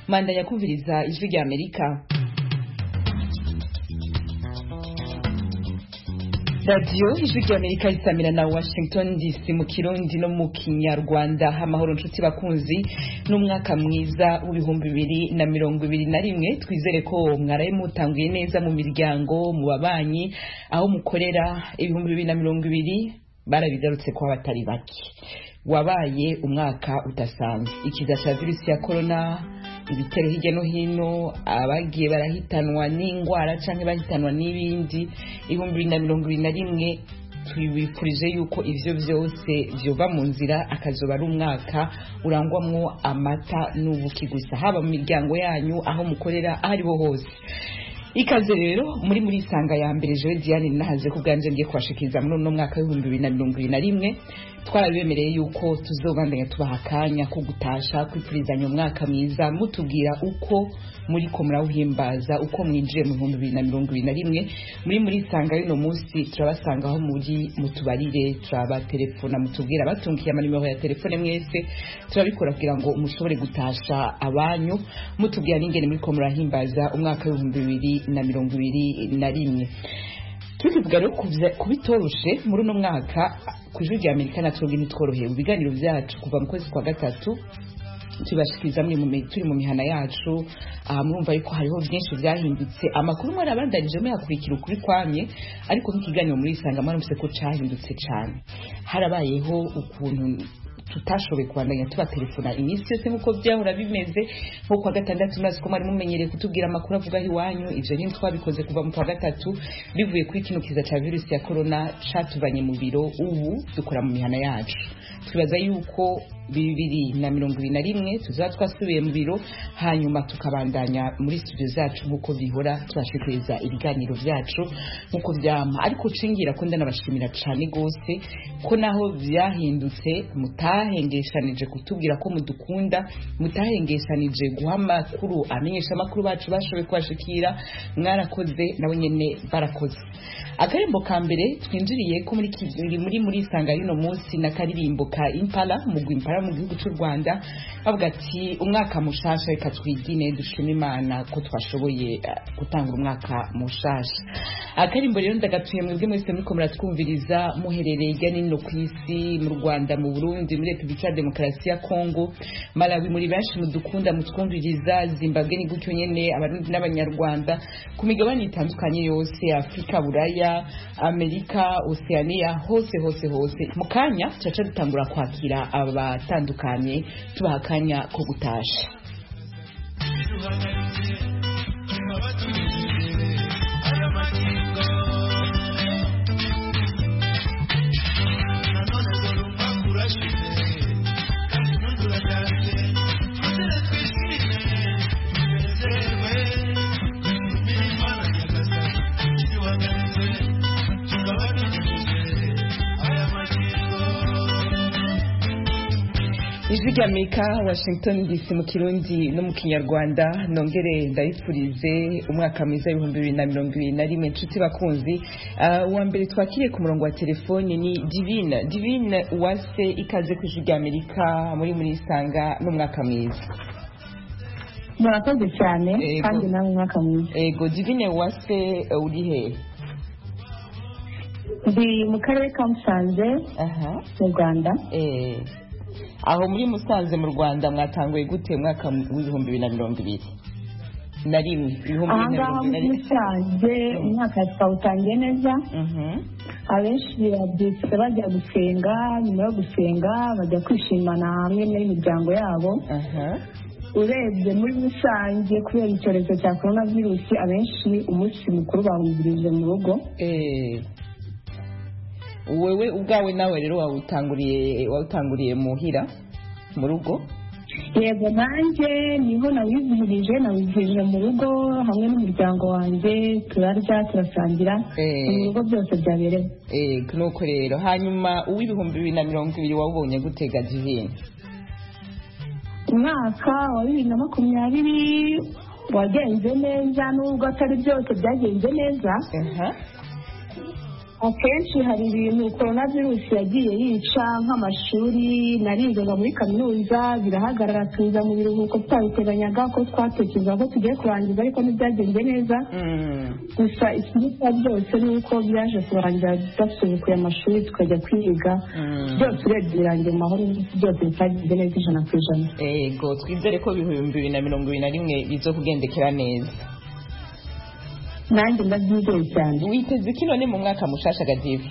manda yakuviriza ijwi rya amerika radiyo ijwi rya amerika risamira na washington dc mu kirundi no mu kinyarwanda amahoro nshuti bakunzi n'umwaka mwiza w'ibihumbi bibiri na mirongo ibiri na rimwe twizere ko mwaraye mutanguye neza mu miryango mu babanyi aho mukorera ibihumbi bibiri na mirongo ibiri barabigarutse ko batari bake wabaye umwaka udasanzwe ikiza cya virusi ya korona ibitero hirya no hino abagiye barahitanwa n'indwara cyangwa bahitanwa n'ibindi ibihumbi bibiri na mirongo ibiri na rimwe tubifurije yuko ivyo vyose vyoba mu nzira akazoba ari umwaka urangwamwo amata n'ubuki gusa haba mu miryango yanyu aho mukorera aho ariho hose ikaze rero muri muri isanga ya mbere jewe diane nahaje ku bwanje ngiye kubashikiriza muri uno mwaka w'ibihumbi bibiri na mirongo ibiri na rimwe twarabibemereye yuko tuzobandanya tubaha akanya ko gutasha kwifurizanya umwaka mwiza mutubwira uko muri ko murawuhimbaza uko mwinjiye mu bihumbi bibiri na mirongo ibiri na rimwe muri muri isanga y'uno munsi turabasanga aho muri mutubarire turabaterefona mutubwira batungiye amanimero ya telefone mwese turabikora kugira ngo mushobore gutasha abanyu mutubwira n'ingene muri ko murahimbaza umwaka w'ibihumbi bibiri na mirongo ibiri na rimwe tukivuga rero kubitoroshe muri uno mwaka ku ijwi rya amerika natwe ntitworohewe ibiganiro byacu kuva mu kwezi kwa gatatu tubashikiriza turi mu mihana yacu murumva yuko hariho byinshi byahindutse amakuru mwari abandanije muyakurikira ukuri kwamye ariko nk'ikiganiro muri isanga mwaramutse ko cyahindutse cyane harabayeho ukuntu tutashoboye kubandanya tubatelefona iminsi yose nk'uko byahora bimeze nko kwa gatandatu maze ko mwari mumenyereye kutubwira amakuru avuga iwanyu ivyo nyine twabikoze kuva mu kwa gatatu bivuye kuri kino kiza ca virusi ya corona catuvanye mu biro ubu dukora mu mihana yacu twibaza yuko bibiri na mirongo ibiri na rimwe tuzaba twasubiye mu biro hanyuma tukabandanya muri studio zacu nk'uko bihora tubashikiriza ibiganiro byacu nk'uko byama ariko cengira ko ndanabashimira cane gose ko naho byahindutse mutahengeshanije kutubwira ko mudukunda mutahengeshanije guha amakuru amenyesha amakuru bacu bashoboye kubashikira mwarakoze nabo nyene barakoze akarembo ka mbere twinjiriye ko muri muri muri isanga y'uno munsi na karirimbo ka impala mugwi impala mu gihugu cy'u Rwanda bavuga ati umwaka mushasha reka twigine dushima imana ko twashoboye gutanga umwaka mushasha akarimbo rero ndagatuye mwebwe mwese muriko muratwumviriza muherereye hirya no ku isi mu Rwanda mu Burundi muri Repubulika ya Demokarasi ya Kongo Malawi muri benshi mudukunda mutwumviriza Zimbabwe ni gutyo nyene abarundi n'abanyarwanda ku migabane itandukanye yose Afrika Buraya Amerika Oceania hose hose hose mu kanya tuca dutangura kwakira abatandukanye tubaha akanya ko gutasha ijwi rya amerika washington dc mu kirundi no mu kinyarwanda nongere ndayipfurize umwaka mwiza w'ibihumbi bibiri na mirongo ibiri na rimwe inshuti bakunzi uwa mbere twakiriye ku murongo wa telefoni ni divine divine uwase ikaze ku ijwi rya amerika muri muri isanga n'umwaka mwiza murakoze cyane kandi nawe umwaka mwiza ego divine uwase uri hehe ndi mu karere ka musanze mu rwanda aho muri musanze mu rwanda mwatanguye gute umwaka w'ibihumbi bibiri na mirongo ibiri na rimwe ibihumbi bibiri na ahangaha mirongo muri ibiri na rimwe musanze umwaka twawutangiye neza abenshi babyutse bajya gusenga nyuma yo gusenga bajya kwishimana hamwe n'imiryango yabo urebye muri rusange kubera icyorezo cya korona virusi abenshi umunsi mukuru bawugirije mu rugo wewe ubwawe nawe rero wawutanguriye wawutanguriye muhira mu rugo yego nanjye niho nawizihirije nawizihirije mu rugo hamwe n'umuryango wanjye turarya turasangira Eh. mu bigo byose byabereye Eh, nuko rero hanyuma uw'ibihumbi bibiri na mirongo ibiri wawubonye gutega divine umwaka wa bibiri na makumyabiri wagenze neza nubwo atari byose byagenze neza Aha. akenshi hari ibintu korona virusi yagiye yica nk'amashuri narigaga muri kaminuza birahagarara tuza mu biruhuko tutabiteganyaga ko twatekereza ko tugiye kurangiza ariko ntibyagenze neza gusa ikiruta byose ni uko byaje kurangira dasubukuye amashuri tukajya kwiga byose urebye birangiye mu mahoro byose bitagenze neza ijana ku ijana ego twizere ko ibihumbi bibiri na mirongo ibiri na rimwe bizo kugendekera neza nanjye ndabyizeye cyane witeze iki none mu mwaka mushasha gadive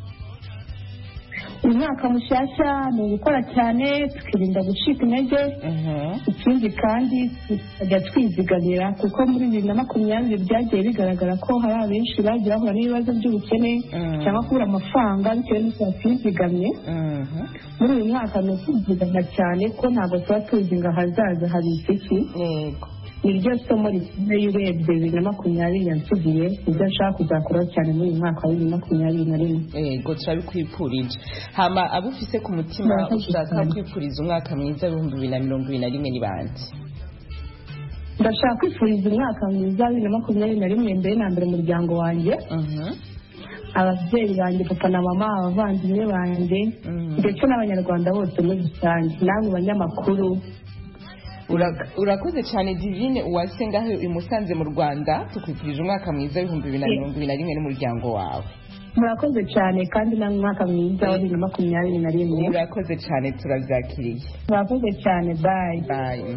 umwaka mushyashya ni ugukora cyane tukirinda gucika intege ikindi kandi tukajya twizigamira kuko muri bibiri na makumyabiri byagiye bigaragara ko hari abenshi bagiye bahura n'ibibazo by'ubukene cyangwa kubura amafaranga bitewe n'uko batizigamye muri uyu mwaka ni ukwizigama cyane ko ntabwo tuba tuzi ngo ahazaza hari iki ni ryo somo rikomeye urebye bibiri na makumyabiri yansigiye ibyo nshaka kuzakuraho cyane muri uyu mwaka wa bibiri na makumyabiri na rimwe yego turabikwifurije hama abo ufise ku mutima ushaka kwifuriza umwaka mwiza w'ibihumbi bibiri na mirongo ibiri na rimwe ni bande ndashaka kwifuriza umwaka mwiza wa bibiri na makumyabiri na rimwe mbere na mbere umuryango wanjye ababyeyi banjye papa na mama abavandimwe banjye ndetse n'abanyarwanda bose muri rusange namwe banyamakuru urakoze cyane divine uwase ngaho imusanze mu rwanda tukwifurije umwaka mwiza w'ibihumbi bibiri na mirongo ibiri na rimwe n'umuryango wawe murakoze cyane kandi namwe umwaka mwiza wa bibiri na makumyabiri na rimwe murakoze cyane turabyakiriye murakoze cyane bayi bayi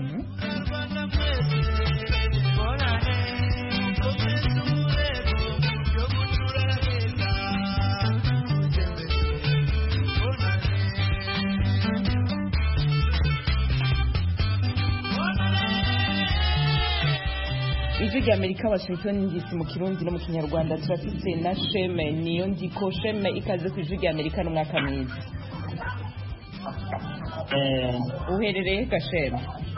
ijwi rya amerika washington dc mu kirundi no mu kinyarwanda turafite na sheme niyo ndiko sheme ikaze ku ijwi rya amerika n'umwaka mwiza uherereye gasheme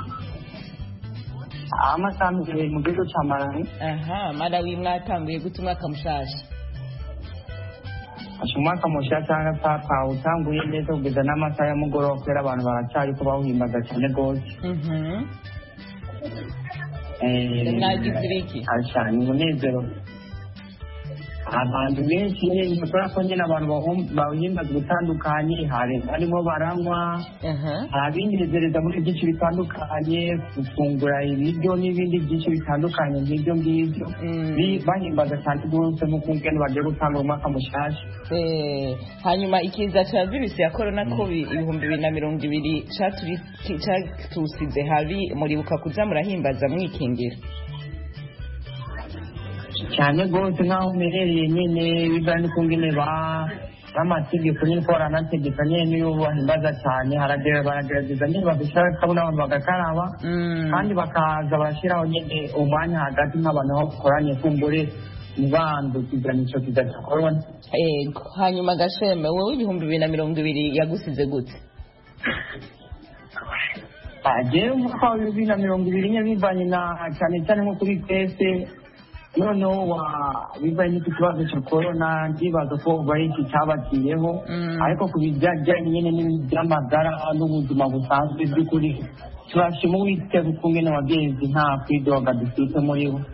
amasanzwe mu gihugu cya malawi aha malawi mwatanguye gute umwaka mushasha umwaka mushya cyangwa papa utanguye neza kugeza n'amasaha ya mugoroba kubera abantu baracyari ko bawuhimbaza cyane rwose mwagize iki ni umunezero abantu benshi nyine kubera ko nyine abantu bawuhimbaza ubutandukanye harimo baranywa hari abinezereza muri byinshi bitandukanye gufungura ibiryo n'ibindi byinshi bitandukanye nk'ibyo ngibyo bahimbaza cyane rwose nk'uko ngeno bagiye gutanga umwaka mushyashya hanyuma ikiza cya virusi ya korona ko ibihumbi bibiri na mirongo ibiri cyatusize habi muribuka kuza murahimbaza mwikingira cyane rwose nk'aho umerereye nyine bivanye n'ukungene ba n'amategeko nyine ko baranategeka nyine niyo bahimbaza cyane baragerageza nyine babishyira kabona abantu bagakaraba kandi bakaza barashyiraho nyine umwanya hagati nk'abantu aho bakoranye kumbure ntibandukizanye icyo kiza cya korona yego hanyuma gasheme wowe ibihumbi bibiri na mirongo ibiri yagusize gute agewe umwaka wa bibiri na mirongo ibiri nyine bivanye na cyane cyane nko kuri twese noneho bivanye n'iki kibazo cya korona ndibaza ko bari iki cyabatiyeho ariko ku bijyanye nyine n'iby'amagara n'ubuzima busanzwe by'ukuri turashima uwiteka ukungene wagenzi nta kwidoga dufite muri bo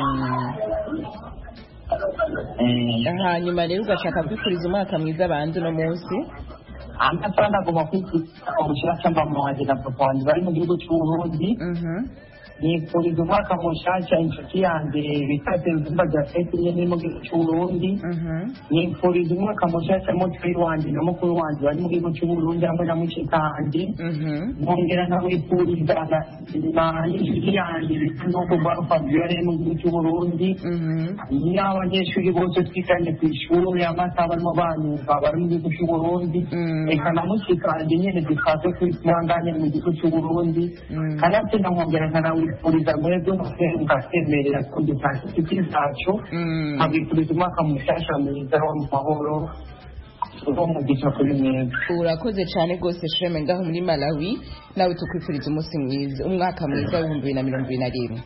hanyuma rero ugashaka kwifuriza umwaka mwiza abandi uno munsi amasaha ndagomba kwifuriza ubushyira cy'amama wanjye na papa wanjye bari mu gihugu cy'uburundi nifuriza umwaka mushasha inshuti yanjye bita Senzumba Jafet nyene mu gihugu cy'Uburundi nifuriza umwaka mushasha mutwe wanjye na mukuru wanjye bari mu gihugu cy'Uburundi hamwe na mushikanje nkongera nkawifuriza na inshuti yanjye bita nuko bwa Fabiola mu gihugu cy'Uburundi n'abanyeshuri bose twiganye ku ishuri amasaha barimo banyumva bari mu gihugu cy'Uburundi reka na mushikanje nyene dukaze kwitwanganye mu gihugu cy'Uburundi kanatsinda nkongera nkanawe kwifuriza mwebwe mukasemerera ko dutanga inshuti zacu nkabifuriza umwaka mushasha mwiza wo mu mahoro umugisha kuri mwebwe urakoze cyane rwose sheme ngaho muri malawi nawe tukwifuriza umunsi mwiza umwaka mwiza w'ibihumbi bibiri na mirongo ibiri na rimwe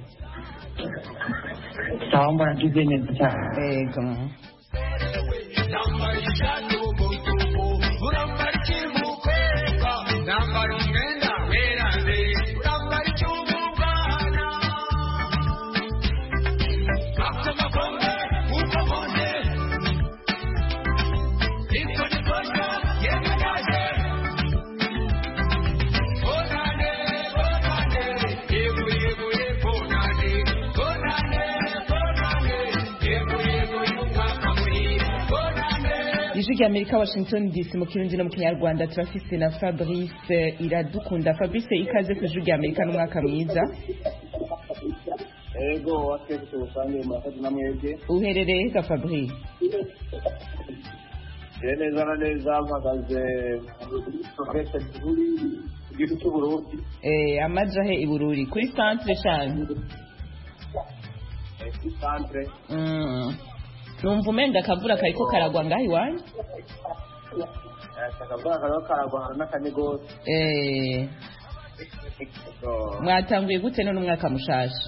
sawa muragize neza cyane yego ijwi rya amerika washington dc mu kirundi no mu kinyarwanda turafise na fabrice iradukunda fabrice ikaze ku ijwi rya amerika n'umwaka mwiza ego watwese rusange murakoze na mwebwe uherereye ga fabrice je neza na neza mpagaze profesa gihuri ku gihugu cy'uburundi eh amaja he ibururi kuri centre shani eh, kuri centre mm. numva umenga akavura kariko karagwa ngaho iwanyu akavura kariho karagwa hari n'akanye gose eh Ego, mwatanguye gute none umwaka mushasha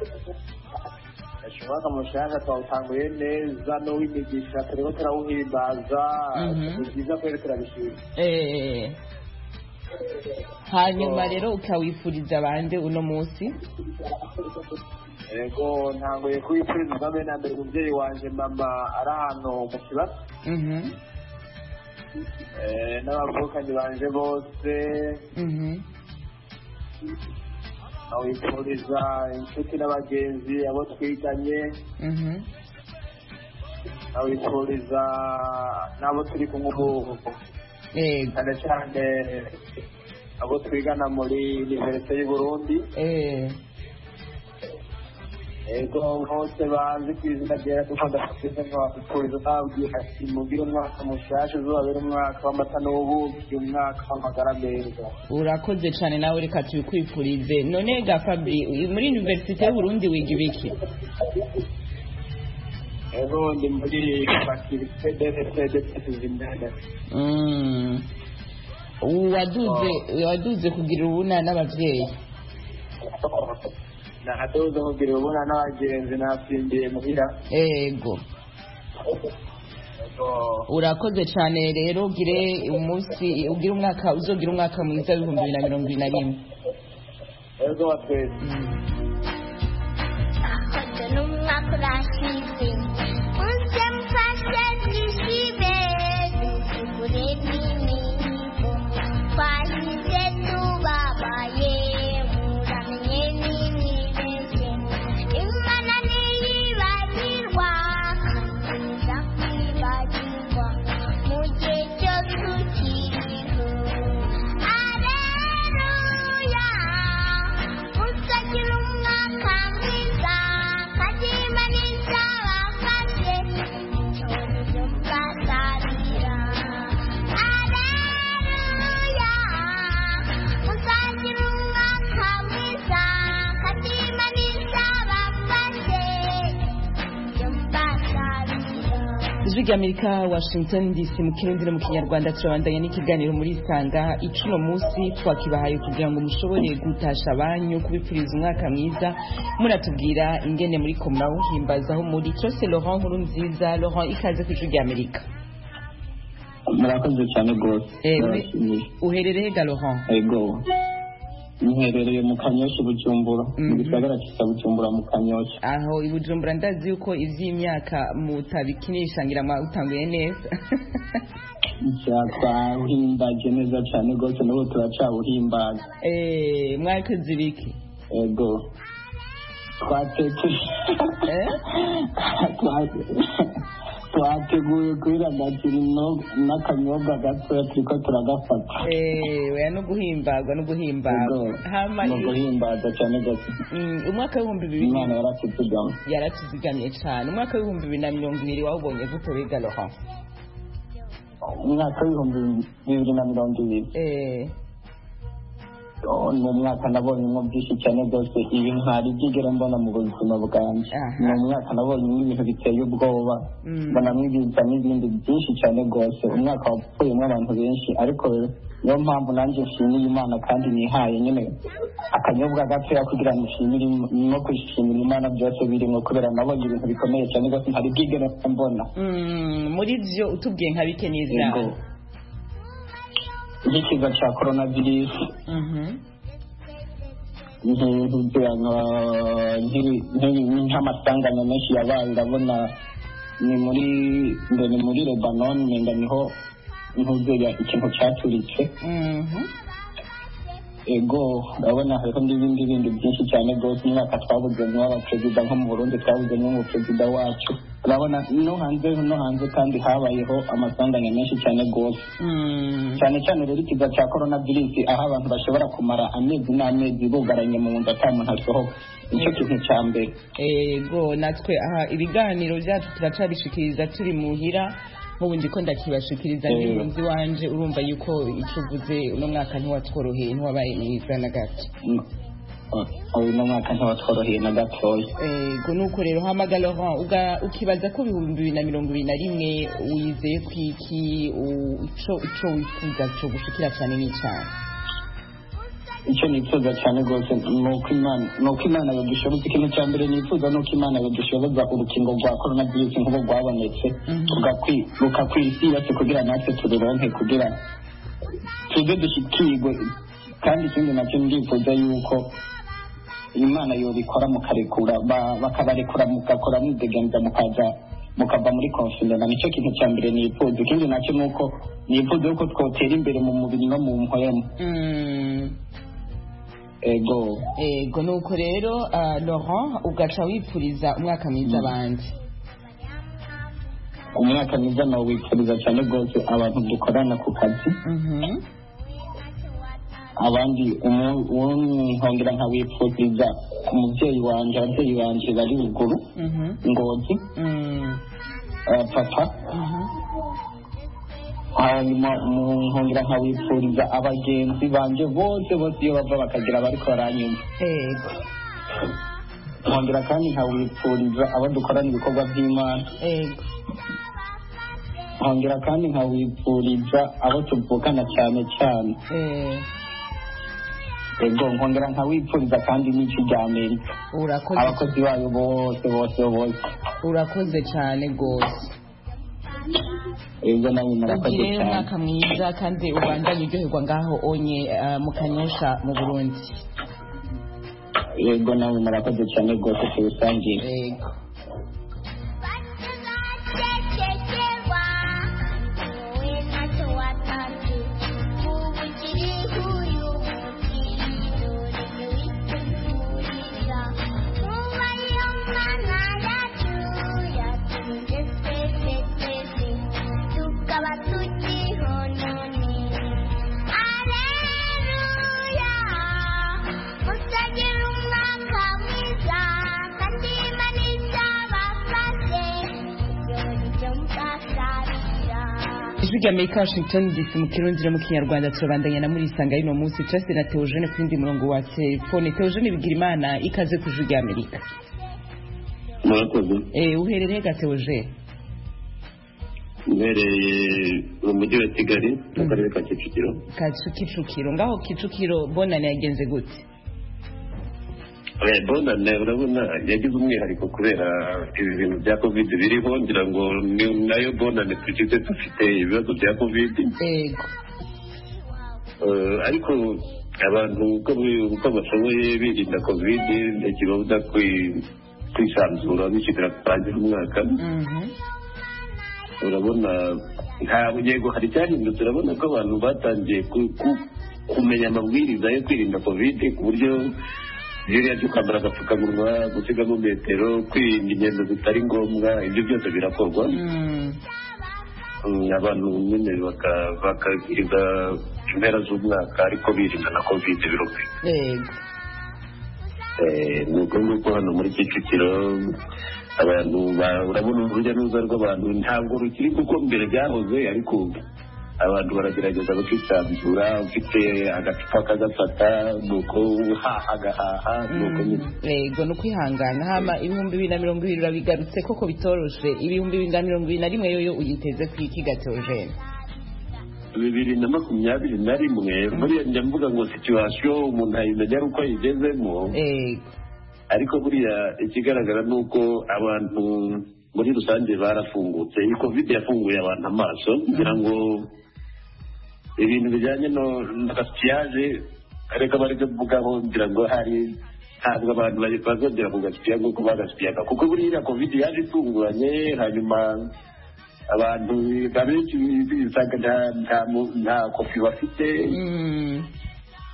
umwaka mushasha twawutanguye neza n'uw'imigisha turiko turawuhimbaza Mhm. ni byiza kweri turabishima eh hanyuma rero ukawifuriza bande uno munsi ego ntanguye kubipfuriza ubwa mbere na mbere umubyeyi wanje mama ari ahantu mu kibazo mhm Eh, n'abavukanyi banje bose mhm nawifuriza inshuti n'abagenzi abo twiganye mhm nawifuriza n'abo turi kumwe ubu yego cyane cyane abo twigana muri univerisite y'u Burundi eh ego bose banzi ku izina ryera kuko ndafite nkabifuriza nababwira ati mugire umwaka mushasha uzabere umwaka w'amata n'ubuki umwaka w'amagara meza urakoze cyane nawe reka tubikwifurize none ga fabri muri universite y'uburundi wiga ibiki ego ndi muri fakirite dfd tuzimene Mm. waduze waduze kugira ubuna n'abavyeyi nahadoze kugira ubona n'abagenzi nasimbiye muhira ego ego urakoze cyane rero ugire umunsi ugire umwaka uzogira umwaka mwiza w'ibihumbi bibiri na mirongo ibiri na rimwe ego watwese Akoze n'umwaka urashize Unse mfashe nishibe Dukure n'imihigo Twahize tubabaye Muramenye n'imibeshye Imana ntiyibagirwa Kanyiza kwibagirwa Mu gihe cyose ukiriho Aleluya Uzagira umwaka mwiza Kadima n'izabafashe Icyorezo bwatabira Aleluya Uzagira umwaka mwiza Kadima n'izabafashe Icyo bwatabira ijwi rya amerika washington dc mu kirundi no mu kinyarwanda turabandanya n'ikiganiro muri isanga icuno munsi twakibahaye kugira ngo mushobore gutasha abanyu kubipfuriza umwaka mwiza muratubwira ingene muri ko murawuhimbazaho muri cyose laurent nkuru nziza laurent ikaze ku ijwi rya amerika murakoze cyane rwose Eh, uri- Murashimye. uherereye ga laurent ego nherereye mu kanyoshi bujumbura mu Mhm. gisagara cya bujumbura mu kanyoshi aho i bujumbura ndazi yuko ivy'imyaka mutabikinisha ngira mwawutanguye neza twahimbaje neza cyane rwose n'ubu turacawuhimbaza Eh, mwakoze ibiki ego twatetse Eh? twateguye kwiragatira n'akanyobwa gatoya turiko turagafata Eh, oya no guhimbagwa no ego guhimbagwa hama ni uguhimbaza cyane rwose Mm, umwaka w'ibihumbi bibiri imana yaratutugama yaratuzigamye cyane umwaka w'ibihumbi bibiri na mirongo ibiri wawubonye gute wiga laurent umwaka w'ibihumbi bibiri na mirongo ibiri Eh, Oh, ni umwaka nabonyemo byinshi cyane rwose ibi ntari byigera mbona mu buzima bwanjye Aha. ni umwaka nabonyemo ibintu biteye ubwoba Mm. mbonamo ibiza n'ibindi byinshi cyane rwose umwaka wapfuyemo abantu benshi ariko niyo mpamvu nanjye nshimiye imana kandi nihaye nyine akanyobwa gatoya kugira ngo nshimire Im- no kwishimira imana byose birimo kubera nabonye ibintu bikomeye cyane rwose ntari bwigere mbona mm, muri byo utubwiye nka bike Yego. n'ivyaha nk'ikiza cya korona virusi Mhm. nk'amasanganya menshi yabaye urabona ni muri ngo ni muri lebanon nenga niho ntuzuye ikintu cyaturitse Mhm. ego urabona hariho n'ibindi bindi byinshi cyane rwose umwaka twabuzemo abaperezida nko mu burundi twabuzemo umuperezida wacu urabona no hanze no hanze kandi habayeho amasanganya menshi cyane rwose cyane cyane rero ikiza cya korona virusi aho abantu bashobora kumara amezi n'amezi bugaranye mu nzu ata muntu asohoka nicyo kintu cya mbere ego natwe aha ibiganiro byacu turacabishikiriza turi muhira nk'ubu ndiko ndakibashikiriza Eh. n'impunzi wanje urumva yuko icyo uvuze uno mwaka ntiwatworoheye ntiwabaye mwiza na gato uyu ni umwaka ntiwatworoheye na gatoya ego nuko rero hamaga Laurent uga- ukibaza ko ibihumbi bibiri na mirongo ibiri na rimwe wizeye ko iki u- ico ico wifuza cyo gushikira cyane n'icana icyo nifuza cyane rwose ni uko imana ni uko imana yadushoboza ikintu cya mbere nifuza ni uko imana yadushoboza urukingo rwa korona virusi nk'ubu rwabonetse Mhm. rugakwi- rukakwira isi yose kugira natwe tururonke kugira tuze dushyikirwe kandi ikindi nacyo ndifuza yuko imana yobikora mukarekura ba- bakabarekura mugakora mwidegenza mukaza mukava muri konfinema nicyo kintu cya mbere nifuza ikindi nacyo ni uko nifuza yuko twotera imbere mu mubiri no mu mpwemu Mm. ego ego nuko rero ah, Laurent ugaca wipfuriza umwaka mwiza abandi umwaka mwiza nawifuriza cyane rwose abantu dukorana ku kazi Mhm. abandi umu- umu- nkongera nkawifuriza umubyeyi wanjye ababyeyi banjye bari ruguru Mhm. ngozi Mm. eh, papa Mhm. hanyuma mu- nkongera nkawifuriza abagenzi banjye bose bose iyo bava bakagera bariko baranyumva ego nkongera kandi nkawifuriza abo dukorana ibikorwa by'imana ego nkongera kandi nkawifuriza abo tuvukana cyane cyane Eh, ego nkongera nkawifuriza kandi n'iki rya amerika urakoze abakozi bayo bose bose bose urakoze cyane rwose ego nawe murakoze ugire cyane umwaka mwiza kandi ubandanye uryoherwa ngaho onye ah, mu kanyosha mu burundi ego nawe murakoze cyane rwose tubisangiye ego Bategerewa wowe ntacyo watanze ubu kiri uyu munsi dore witegurira kuba iyo mwana yacu yatunze twese twese tukaba tukiriho none aleluya musagira umwaka mwiza kandi imana izabafashe ibyo nicyo mukasarira ijwi rya amerika washington dc mu kirundi no mu kinyarwanda turabandanya na muri isanga y'uno munsi turase na teogene ku yindi murongo wa telefone teogene bigira imana ikaze ku ijwi rya amerika murakoze Eh, uherereye ga teogene mbereye mu mujyi wa kigali mu karere ka kicukiro ka kicukiro ngaho kicukiro bonane yagenze gute Eh, bonane urabona yagize umwihariko kubera ibi bintu bya covid biriho ngira ngo ni nayo bonane tugize dufite ibibazo bya covid ego Eh, ariko abantu uko bi- uko bashoboye birinda covid ntikibabuza kwi- kwisanzura bishyirira kurangira umwaka Mhm. urabona ntabwo yego hari icyahindutse urabona ko abantu batangiye ku- ku- kumenya amabwiriza yo kwirinda kovide ku buryo biriya byo kwambara agapfukamunwa gusigamo metero kwirinda ingendo zitari ngombwa ibyo byose birakorwa Mm. Mm, abantu nyine baka- bakagiriza impera z'umwaka ariko birinda na kovide birumvikana ego Eh, ni uko nguko hano muri kicukiro abantu ba- urabona urujya n'uruza rw'abantu ntabwo rukiri kuko mbere byahoze ariko abantu baragerageza bakisanzura ufite agacupa kagafata nuko uhaha agahaha nuko nyine ego ni ukwihangana hama ibihumbi bibiri na mirongo ibiri urabigarutse koko bitoroshe ibihumbi bibiri na mirongo ibiri na rimwe yoyo uyiteze ku iki gateogene bibiri na makumyabiri na rimwe buriya njya mvuga ngo situwasiyo umuntu ayimenya ari uko ayigezemo ego ariko buriya ikigaragara ni uko abantu muri rusange barafungutse iyi covid yafunguye abantu amaso kugira ngo ibintu bijyanye no na gasipiyaje reka bari kuvugaho ngira ngo hari ntabwo abantu bari- bazongera kugasipiya nk'uko bagasipiyaga kuko buriya covid yaje itunguranye hanyuma abantu abenshi bisanga nta nta mu- nta kofi bafite Mm.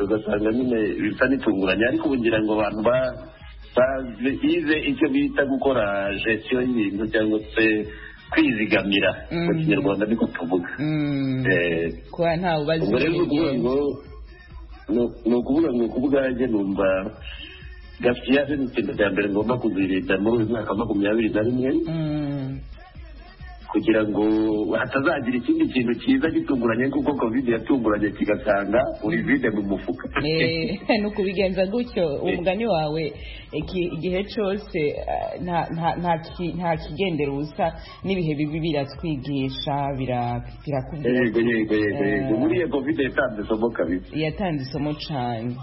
ugasanga nyine bisa n'itunguranye ariko ubu ngira ngo abantu ba- bize icyo bita gukora gestion y'ibintu cyangwa se kwizigamira mu Mhm. kinyarwanda niko tuvuga Mm. Eh, kuba ntawe ubazi ubwo rero ni ukuvuga ngo ni- ni ukuvuga ngo ku bwanjye numva gafiyase ni ikintu cya mbere ngomba kuzirinda muri uyu mwaka wa makumyabiri na rimwe Mm. kugira ngo hatazagira ikindi kintu cyiza gitunguranye kuko covid yatunguranye kigasanga uri vide mu mufuka Eh, ni ukubigenza gutyo umugani wawe iki- igihe cyose eh, nta- nta- nta ki- nta kigendera ubusa n'ibihe bibi biratwigisha bira- birakubwira yego yego yego yego Eh. buriya covid yatanze isomo kabisa yatanze isomo cyane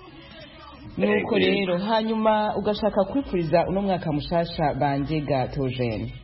nuko Yego, yego. rero hanyuma ugashaka kwifuriza uno mwaka mushasha banje gatojene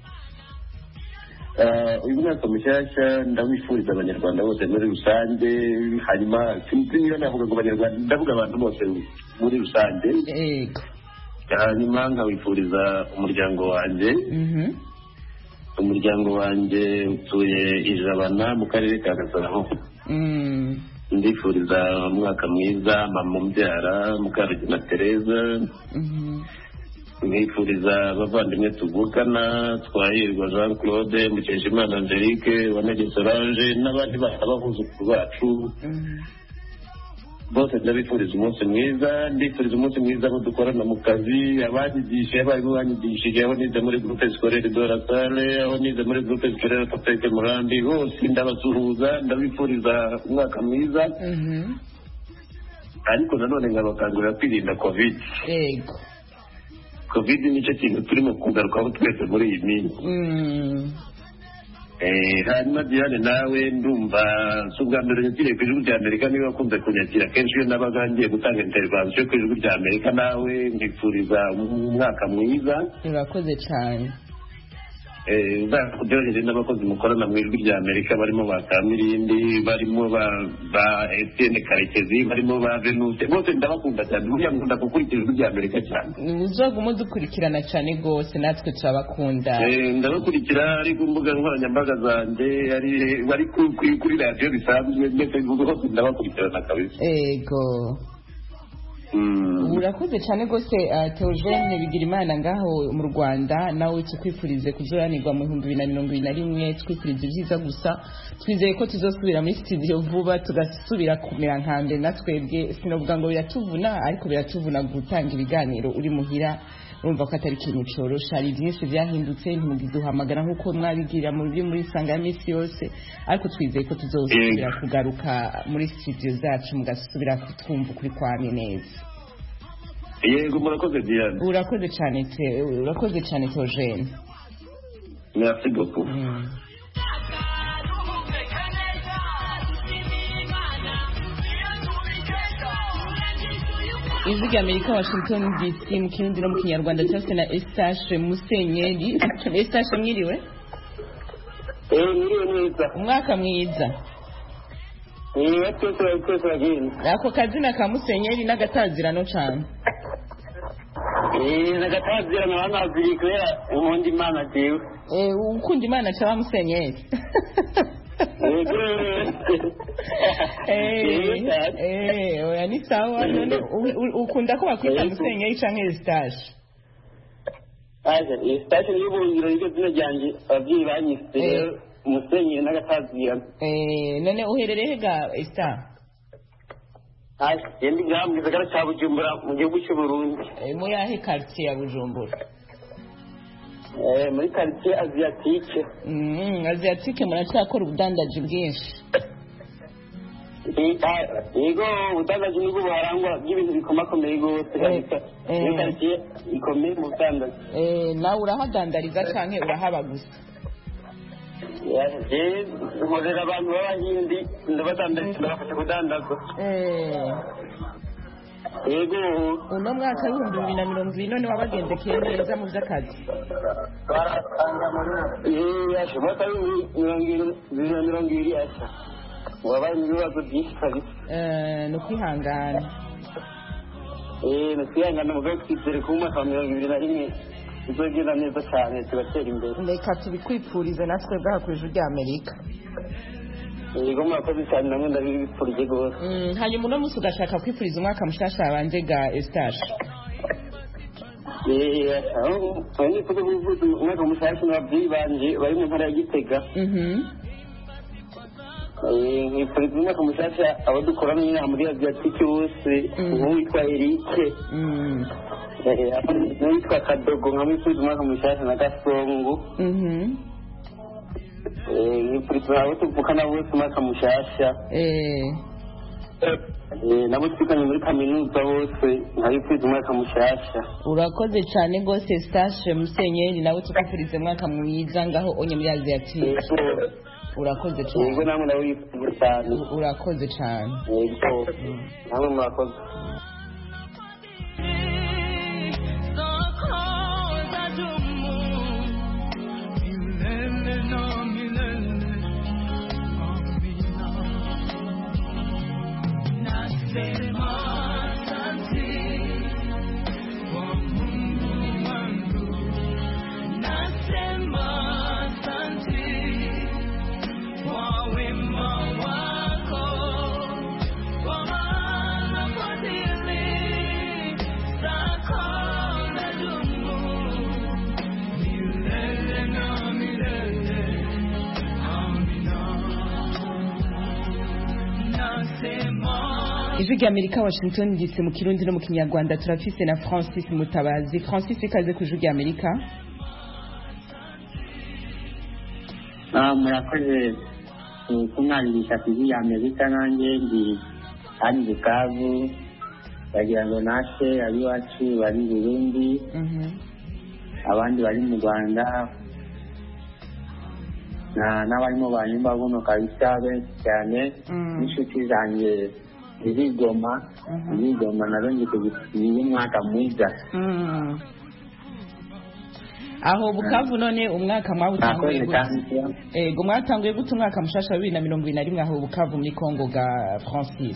Eh, uyu mwaka mushyashya ndawifuriza abanyarwanda bose muri rusange hanyuma sinzi niba navuga ngo abanyarwanda ndavuga abantu bose muri rusange yego hanyuma nkawifuriza umuryango wanjye Mhm. umuryango wanjye utuye ijabana mu karere ka gasabo Mm. ndifuriza umwaka mwiza mama umbyara mukarugina tereza Mhm. nkifuriza abavandimwe tuvukana twahirwa jean claude mukeshimana angelique wanege solange n'abandi bana b'abuzukuru bacu Mhm. bose ndabifuriza umunsi mwiza ndifuriza umunsi mwiza abo dukorana mu kazi abanyigishije abarimu banyigishije aho nize muri groupe scolaire de la salle aho nize muri groupe scolaire topeke murambi bose ndabasuhuza ndabifuriza umwaka mwiza Mhm. ariko nanone nkabakangurira kwirinda covid yego covid nicyo kintu turimo kugarukaho twese muri iyi minsi Mm. Eh, hanyuma diane nawe ndumva si ubwa mbere nyakiriye ku ijwi rya amerika niba wakunze kunyakira kenshi iyo nabaga ngiye gutanga intervansiyo ku ijwi rya amerika nawe nkifuriza umwaka mwiza urakoze cyane Eh, uzakudyohere n'abakozi mukorana mu ijwi rya amerika barimo ba kamirindi barimo ba ba etienne karekezi barimo ba venuse bose ndabakunda cyane buriya nkunda gukurikira ijwi rya amerika cyane uzogume dukurikirana cyane rwose natwe turabakunda Eh, ndabakurikira ari ku mbuga nkoranyambaga zanjye ari bari ku- kuri kuri radiyo bisanzwe ndetse hose ndabakurikirana kabisa ego Mm. urakoze cyane rwose uh, teogene bigira imana ngaho mu rwanda nawe tukwifurize kuzoranirwa mu bihumbi bibiri na mirongo ibiri na rimwe twifuriza ibyiza gusa twizeye ko tuzosubira muri studio vuba tugasubira kumera nka mbere na twebwe sinavuga ngo biratuvuna ariko biratuvuna gutanga ibiganiro uri muhira urumva ko atari ikintu cyorosha hari byinshi byahindutse ntimugiduhamagara nk'uko mwabigira mu byo muri sanga ya minsi yose ariko twizeye ko tuzosubira kugaruka muri studio zacu mugasubira kutwumva ukuri kwamye neza yego murakoze diane urakoze cyane te urakoze cyane teogene merci beaucoup ijwi rya amerika washington dc mu kirundi no mu kinyarwanda cyose na estashe musenyeri estashe mwiriwe eee mwiriwe neza umwaka mwiza eee twese bari twese bagenda ako kazina ka musenyeri n'agatazirano cyane eee nagatazira na banaziri kubera ubundi imana jewe Eh, ukunda imana cyaba musenyeri yego Eh, eh, oya ni sawa none u- u- ukunda ko bakwita musenyeri canke estashe aje iyi sitasiyo y'ubuhungiro niryo zina ryanjye ababyeyi banyise Eh. umusenyeri n'agatazira Eh, none uherereye ga esta aje yendi ngaha mu gisagara cya bujumbura mu gihugu cy'u burundi Eh, mu yahe quartier ya bujumbura Eh, muri karitsiye aziyatike Mm, asiatique muracyakora ubudandaji bwinshi yego ubudandaji nibwo buharangwa bw'ibintu bikomakomeye rwose kabisa eh. muri karitsiye ikomeye mu budandaji Eh, nawe urahadandariza canke urahaba gusa yaje nkorera abantu b'abahindi ndabadandariza ndabafasha kudandaza Eh, yego uno mwaka w'ibihumbi bibiri na mirongo ibiri none wabagendekeye neza mu vy'akazi yashe umwaka w'ibihumbi bibiri na mirongo ibiri yasha wabaye ibibazo byinshi kabisa Eh, ni ukwihangana Eh, nutwihangana mugabo twizere ko mu mwaka wa mirongo ibiri na rimwe bizogenda neza cyane tugatera imbere reka tubikwipfurize natwe bwaha ku ijwi rya amerika yego murakoze cyane namwe ndabifurije rwose Mm, hanyuma uno munsi ugashaka kwifuriza umwaka mushasha wanje ga Eustache aho nifuza kuvuza umwaka mushasha n'ababyeyi banje bari mu ntara ya gitega Mhm. Eh, nkifuriza umwaka mushasha abo dukorana inama muri aviatike bose Mm. nk'uwitwa erike Mm. Eh, n'uwitwa kadogo nkamwifuriza umwaka mushasha na gasongo Mhm. Eh, nkifuriza abo tuvukana bose umwaka mushasha Eh. Eh, nabo twiganye muri kaminuza bose nkabifuriza umwaka mushasha urakoze cyane rwose Eustache Musenyeri nawe tukufurize umwaka mwiza ngaho onye muri Aziatique Yego. urakoze yego cyane namwe ndabifuriza cyane urakoze cyane yego namwe murakoze ijwi rya amerika washington dc mu kirundi no mu kinyarwanda turafise na francis mutabazi francis ikaze ku ijwi rya amerika Ah, murakoze ku- kumwaririsha ku ijwi ya amerika nanjye ndi hano bukavu bagira ngo nashe abiwacu bari burundi Mhm. abandi bari mu rwanda na- n'abarimo banyumva buno kabisa benshi cyane Mm. n'inshuti zanjye zirigoma Mhm. zirigoma nazo ndikugira umwaka mwiza Mm. aho bukavu none umwaka mwawutanguye murakoze gute kandi ego mwatanguye gute umwaka mushasha wa bibiri na mirongo ibiri na rimwe aho bukavu muri congo ga francis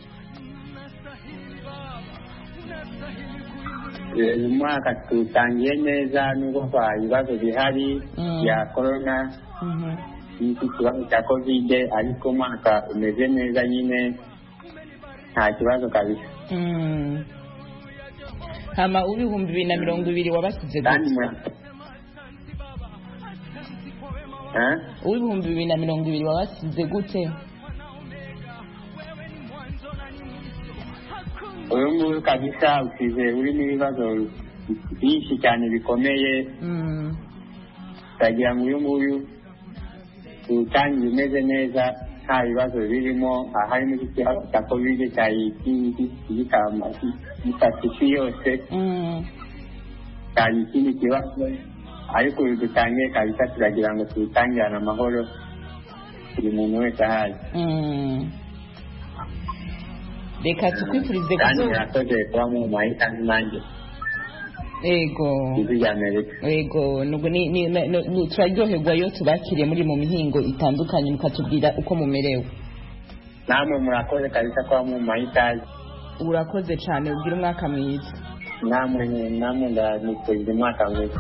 uyu mwaka tutangiye neza nubwo kwa ibibazo bihari Mm. bya korona Mhm. n'iki kibazo cya kovide ariko umwaka umeze neza nyine nta kibazo kabisa Mm. hama uw'ibihumbi bibiri na mirongo ibiri wabasize kandi gute mura- Eh? uw'ibihumbi bibiri na mirongo ibiri wabasize gute uyu nguyu kabisa usize urimo ibibazo byinshi cyane bikomeye Mm. utagira ngo uyu nguyu utangiye umeze neza nta bibazo birimo aharimo ikibazo cya kovide cyari gifata isi yose Mm. cyari ikindi kibazo ariko uyu dutangiye kabisa turagira ngo tuwutangirane amahoro buri muntu wese ahazi Mm. reka tukwifurize kandi kuzo murakoze kuba mumuhaye kandi nanjye ego ijwi rya amerika ego nubwo ni- ni- ni- ni- turaryoherwa iyo tubakiriye muri mu mihingo itandukanye mukatubwira uko mumerewe namwe murakoze kabisa kuba mumuhaye ikaze urakoze cyane ugira umwaka mwiza namwe namwe ndanifurije umwaka mwiza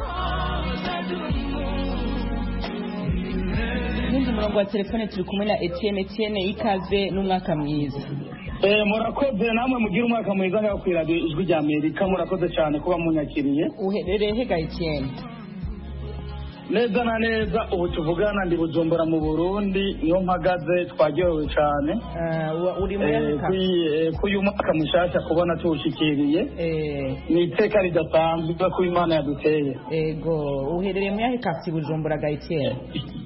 n'undi murongo wa telefone turi kumwe na etienne etienne ikaze n'umwaka mwiza Eh, murakoze namwe mugira umwaka mwiza ngaho ku iradiyo ijwi rya amerika murakoze cyane kuba munyakiriye uherereye hega etienne neza na neza ubu tuvugana ndi bujumbura mu burundi niyo mpagaze twaryohewe cyane Ah, wa- uri muri Eh, Afrika? kuri- eh, kuri uyu mwaka mushasha kubona tuwushyikiriye Eh, ni iteka ridasanzwe ko imana yaduteye ego uherereye muri yahe kasi bujumbura ga etienne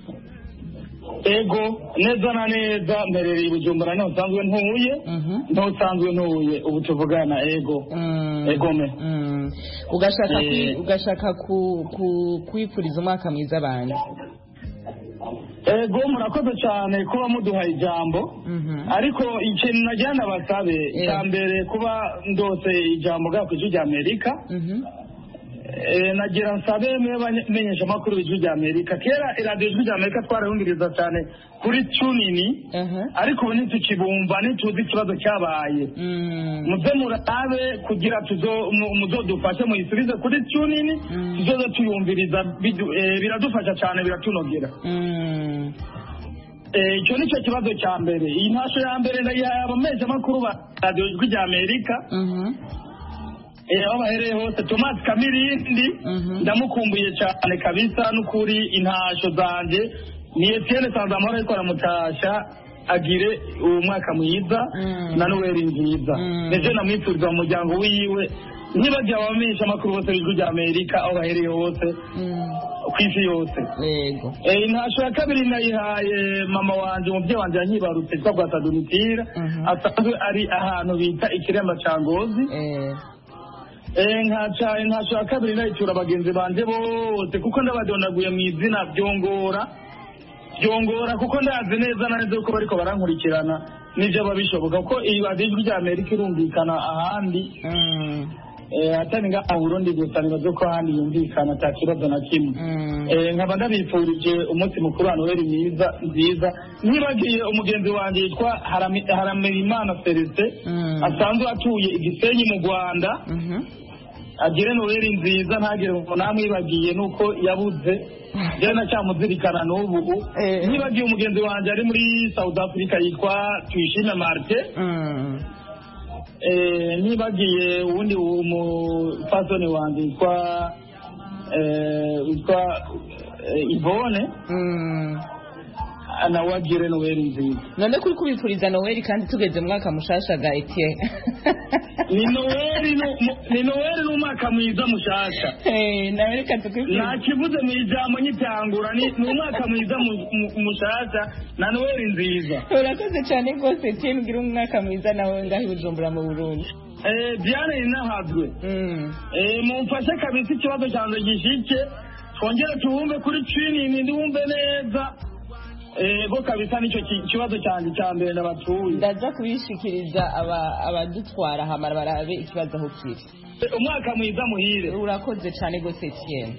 ego neza na neza mperereye i bujumbura niho nsanzwe ntuye Mhm. niho nsanzwe ntuye ubu tuvugana ego Mm. egome Mm. ugashaka Eh. kwi- ugashaka ku- ku- kwifuriza umwaka mwiza abantu ego murakoze cyane kuba muduhaye ijambo Mhm. ariko ikintu nagira ndabasabe Eh. cya mbere kuba ndose ijambo bwa ku ijwi rya amerika Mhm. Eh, nagira nsabe mwe bamenyesha amakuru y'ijwi rya amerika kera iradiyo ijwi rya amerika twarayumviriza cyane kuri tunini Aha. ariko ubu ntitukibumva ntituzi ikibazo cyabaye Mm. muze murabe kugira tuzo- mu- muzodufashe muyisubize kuri tunini Mm. tuzoze tuyumviriza bidu- eh, biradufasha cyane biratunogera Mm. Eh, icyo ni cyo kibazo cya mbere iyi ntasho ya mbere ndayihaye abamenyeshamakuru ba radiyo ijwi rya amerika Eh, aho bahereye hose thomas kamirindi ndamukumbuye cyane kabisa n'ukuri intasho zanjye ni etienne sanzamahoro ariko aramutasha agire uwo mwaka mwiza na noweli nziza ndetse namwifuriza mu muryango wiwe ntibagiye abamenyesha amakuru bose b'ijwi rya amerika aho bahereye hose ku isi yose yego Eh, intasho ya kabiri nayihaye mama wanje umubyeyi wanje yanyibarutse yitwa bwatadunitira asanzwe ari ahantu bita ikiremba ca ngozi Eh, nkaca intasho ya kabiri nayitura bagenzi banje bose kuko ndabadonaguye mu izina byongora byongora kuko ndazi neza na neza ko bariko barankurikirana n'ivyo babishoboka ko iyi radiyo ijwi rya amerika irumvikana ahandi Eh, atari ngaha mu burundi gusa nibaze ko ahandi yumvikana ata kibazo na kimwe Eh, nkaba ndabifurije umunsi mukuru wa noheli mwiza nziza nibagiye umugenzi wanjye yitwa Harami- haramerimana celestin asanzwe atuye igisenyi mu rwanda agire noheli nziza ntagire ngo namwibagiye nuko yabuze rero nacyamuzirikana n'ubu nibagiye umugenzi wanjye ari muri south africa yitwa tuyishime marte Eh, nibagiye uwundi umupasoni wanjye witwa eh, witwa eh, ivone nawe agire noweli nziza none kuri kubifuriza noweli kandi tugeze mu mwaka mushasha ga etienne ni noweli nu- mu- ni noweli n'umwaka mwiza mushasha nawe reka tukwifurize nakivuze mu ijambo nyitangura ni ni umwaka mwiza mu- mu- mushasha na noweli nziza urakoze cyane rwose etienne ugira umwaka mwiza nawe ngaho i bujumbura mu burundi Eh, diane ninahazwe Eh, mumfashe kabisa ikibazo cyanjye gishike twongere tuwumve kuri twiningi ndiwumve neza ego kabisa nicyo ki- kibazo cyanjye cya mbere ndabatuye ndaza kubishikiriza aba- abadutwara hamara barabe ikibazo aho kiri Eh, umwaka mwiza muhire urakoze cyane rwose etienne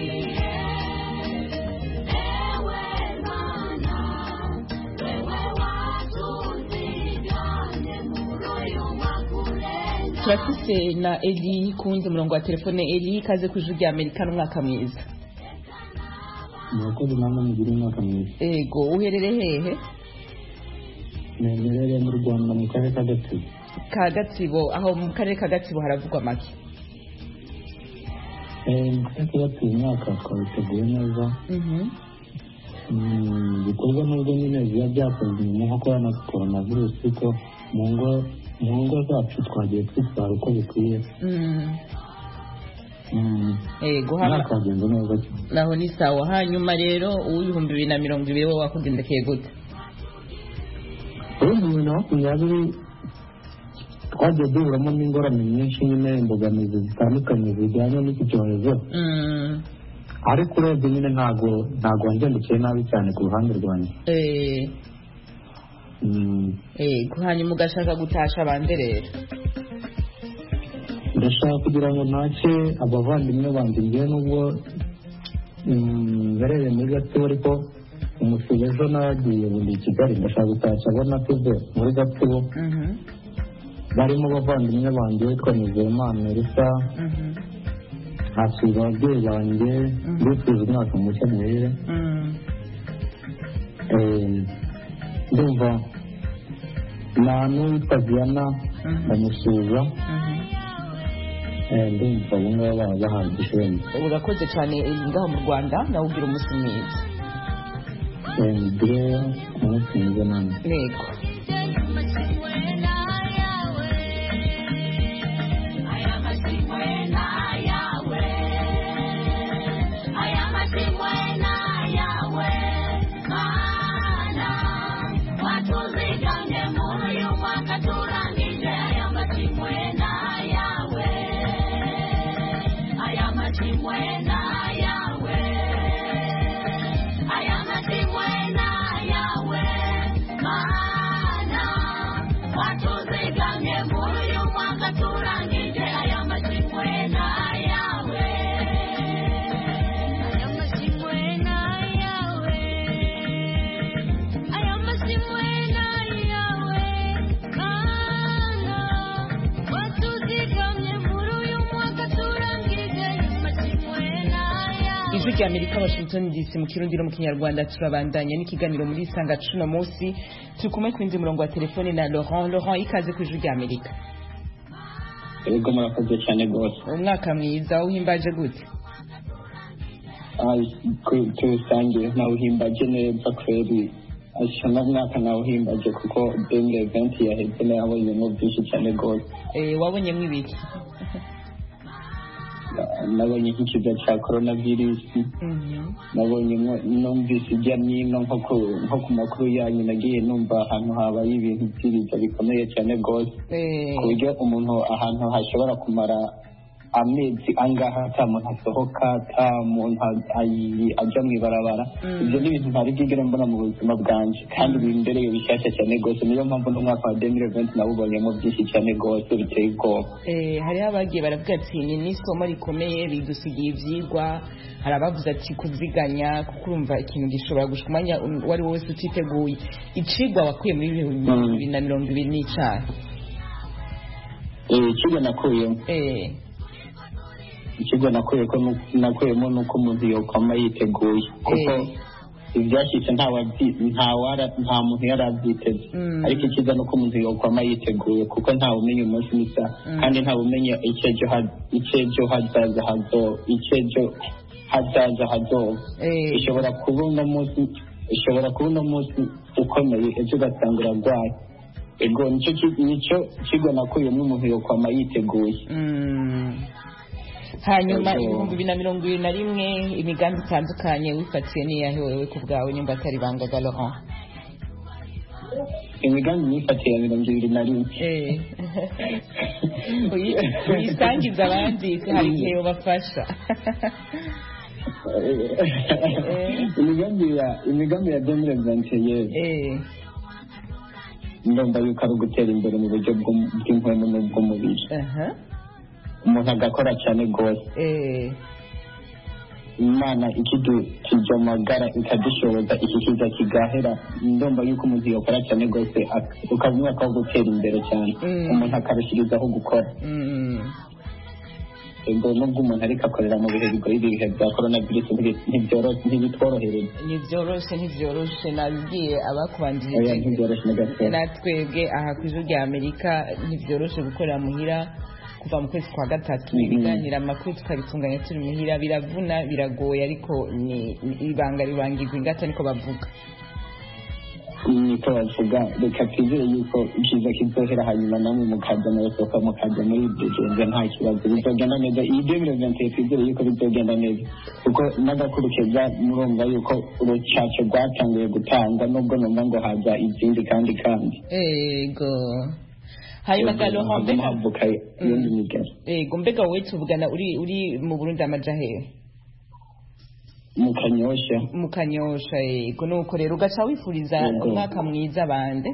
turafise na eli kuwundi murongo wa telefone eli ikaze ku ijwi rya amerika n'umwaka mwiza murakoze namwe mugire umwaka mwiza ego uherereye hehe nemerere mu rwanda mu karere ka gatsibo ka gatsibo aho mu karere ka gatsibo haravugwa make Eh, mu karere ka gatsibo umwaka twabiteguye neza Mm, bikorwa n'ubwo nyine biba byakozwe nyuma nko kubona korona virusi ko mu ngo mu ngo zacu twagiye twitwara uko bikwiye Mm, ego haba umwaka wagenze neza cyane naho ni sawa hanyuma rero uw'ibihumbi bibiri na mirongo ibiri wowe wakugendekeye gute ubundi bibiri na makumyabiri twagiye duhuramo n'ingorane nyinshi nyine imbogamizi zitandukanye zijyanye n'iki cyorezo ariko urebye nyine ntago ntago wangendekiye nabi cyane ku ruhande rwanjye Eh, Mm, ego hanyuma ugashaka gutasha abandi rero ndashaka kugira ngo ntacye abavandimwe banjye ngewe nubwo mm, mbereye muri gatsibo ariko umusibo ejo nagiye bundi i kigali ndashaka gutashya abo natuze muri gatsibo barimo abavandimwe banjye witwa nizeyimana elisa nkasubiza ababyeyi banjye bifuza umwaka mushya muhire Eh, ndumva nta n'uwitwa diana ndamusuhuza Eh, ndumva abo ngabo baba bahagije wenda urakoze cyane eh, ngaho mu rwanda nawe ugira umunsi mwiza Eh, mugire umunsi mwiza namwe ntego Aya rya amerika washington dc mu kirundi no mu kinyarwanda turabandanya n'ikiganiro muri isanga cuno munsi turi kumwe ku yindi murongo wa telefone na laurent laurent ikaze ku ijwi rya amerika yego murakoze cyane rwose umwaka mwiza uhimbaje gute turusange nawuhimbaje neza kweri asa n'umwaka nawuhimbaje kuko denge eventi yaheze nayabonyemo byinshi cyane rwose wabonyemo ibiki nabonye nk'ikiza cya korona virusi nabonye numvise ijya n'ino nko ku makuru yanyu nagiye numva ahantu habaye ibintu by'ibiza bikomeye cyane rwose ku buryo umuntu ahantu hashobora kumara amezi angaha ata muntu asohoka ata muntu ajya mu ibarabara ibyo ni ibintu ntari bwigere mbona mu buzima bwanjye kandi bimbereye bishyashya cyane rwose niyo mpamvu n'umwaka wa demire venti nawubonyemo byinshi cyane rwose biteye ubwoba hariho abagiye baravuga ati ni n'isomo rikomeye bidusigiye ibyigwa hari abavuze ati kuziganya kuko urumva ikintu gishobora gushika umwanya uwo ari wo wese utiteguye icigwa wakuye muri bibiri na mirongo ibiri n'icyaha ikigo nakuyemo ikigo nakuyemo ni uko umuntu yokwama yiteguye kuko ibyashyitse nta muntu yari abyiteze ariko icyiza ni uko umuntu yokwama yiteguye kuko ntawe umenya umunsi n'isaha kandi ntawe umenya icyejo hazaza hazoba icyejo hazaza hazoba ishobora kuba uno munsi ishobora kuba uno munsi ukomeye ejo ugasanga urarwaye ego nicyo kigo nakuyemo umuntu yokwama yiteguye hanyuma ibihumbi bibiri na mirongo ibiri na rimwe imigambi itandukanye wifatiye n'iyahe wewe ku bwawe nimba atari bangaga laurent imigambi myifatiye ya mirongo ibiri na rimwe uyisangiza abandi hari igihe ubafasha imigambi ya imigambi ya demire vantiyeri ndumva yuko ari ugutera imbere mu buryo bw'impwemu n'ubw'umubiri umuntu agakora cyane rwose imana ikidukije amagara ikadushoboza iki kiza kigahera ndumva yuko umuntu yakora cyane rwose ukaba umwaka wo gutera imbere cyane umuntu akarushyirizaho gukora ubwo nubwo umuntu ariko akorera mu bihe bigoye ibihe bya korona virusi ntibitworohereza ntibyoroshe ntibyoroshe nabibwiye abakubanjirije natwebwe aha ku ijwi rya amerika ntibyoroshe gukorera muhira kuva mu kwezi kwa gatatu ibiganiro amakuru tukabitunganya turi muhira biravuna biragoye ariko ni ibanga ribangirwa ingata niko bavuga niko bavuga reka twizere yuko ikiza kizohera hanyuma namwe mukaza murasohoka mukaza muri degenze nta kibazo bizogenda neza iyi demire venti twizere yuko bizogenda neza kuko n'agakuru keza murumva yuko urucaca rwatanguye gutanga nubwo numva ngo haza izindi kandi kandi ego hanyuma galoha mbega ego mbega wowe tuvugana uri uri mu burundi amaja hehe mu kanyosha mu kanyosha yego nuko rero ugaca wifuriza umwaka mwiza bande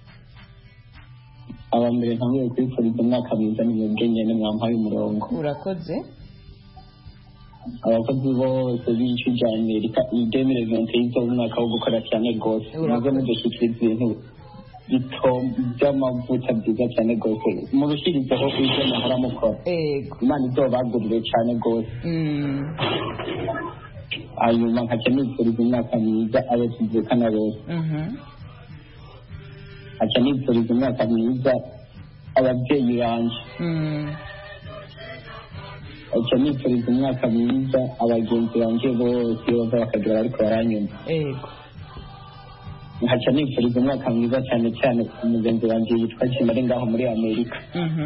aba mbere ntanguye kwifuriza umwaka mwiza ni mwebwe nyene mwampaye umurongo urakoze abakozi bose b'igice rya amerika iyi demire venti yizoba umwaka wo gukora cyane rwose muze mudushyikiriza ibintu bito by'amavuta byiza cyane rwose murushyirizeho ibyo muhora mukora imana izobagurire cyane rwose hanyuma nkaca nifuriza umwaka mwiza abo tuvukana bose nkaca nifuriza umwaka mwiza ababyeyi banje nkaca nifuriza umwaka mwiza abagenzi banje bose iyo bava bakagira ariko baranyumva nkaca nifuriza umwaka mwiza cyane cyane umugenzi wanjye yitwa jim ari ngaho muri amerika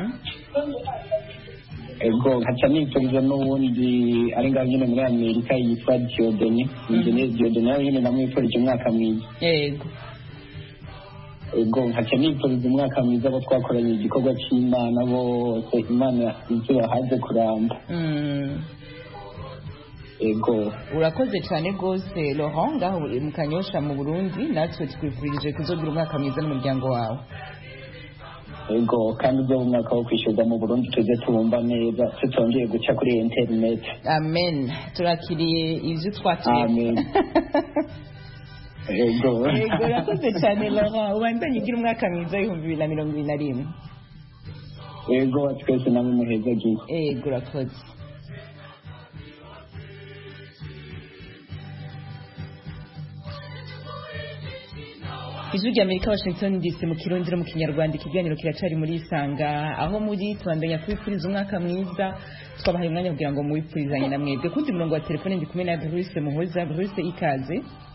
ego nkaca nifuriza n'uwundi ari ngaho nyine muri amerika yitwa diodoni injeniyeri diodoni nawe nyine namwifurije umwaka mwiza ego ego nkaca nifuriza umwaka mwiza abo twakoranye igikorwa cy'imana bose imana izuba haze kuramba ego urakoze cyane rwose laurent ngaho mu kanyosha mu burundi natwe twifurije kuzogira umwaka mwiza n'umuryango wawe ego kandi ibyo umwaka wo kwishyurwa mu burundi tujye tubumva neza tutongeye guca kuri interineti amen turakiriye ibyo twatuye amen ego ego urakoze cyane laurent ubandanye ugira umwaka mwiza w'ibihumbi bibiri na mirongo ibiri na rimwe ego twese namwe muheza gihe ego urakoze ijwi rya amerika washington dc mu kirundi no mu kinyarwanda ikiganiro kiracari muri isanga aho muri tubandanya kubipfuriza umwaka mwiza twabahaye umwanya kugira ngo muwipfurizanye na mwebwe kundi murongo wa telefone ndi kumwe na bruce muhoza bruce ikaze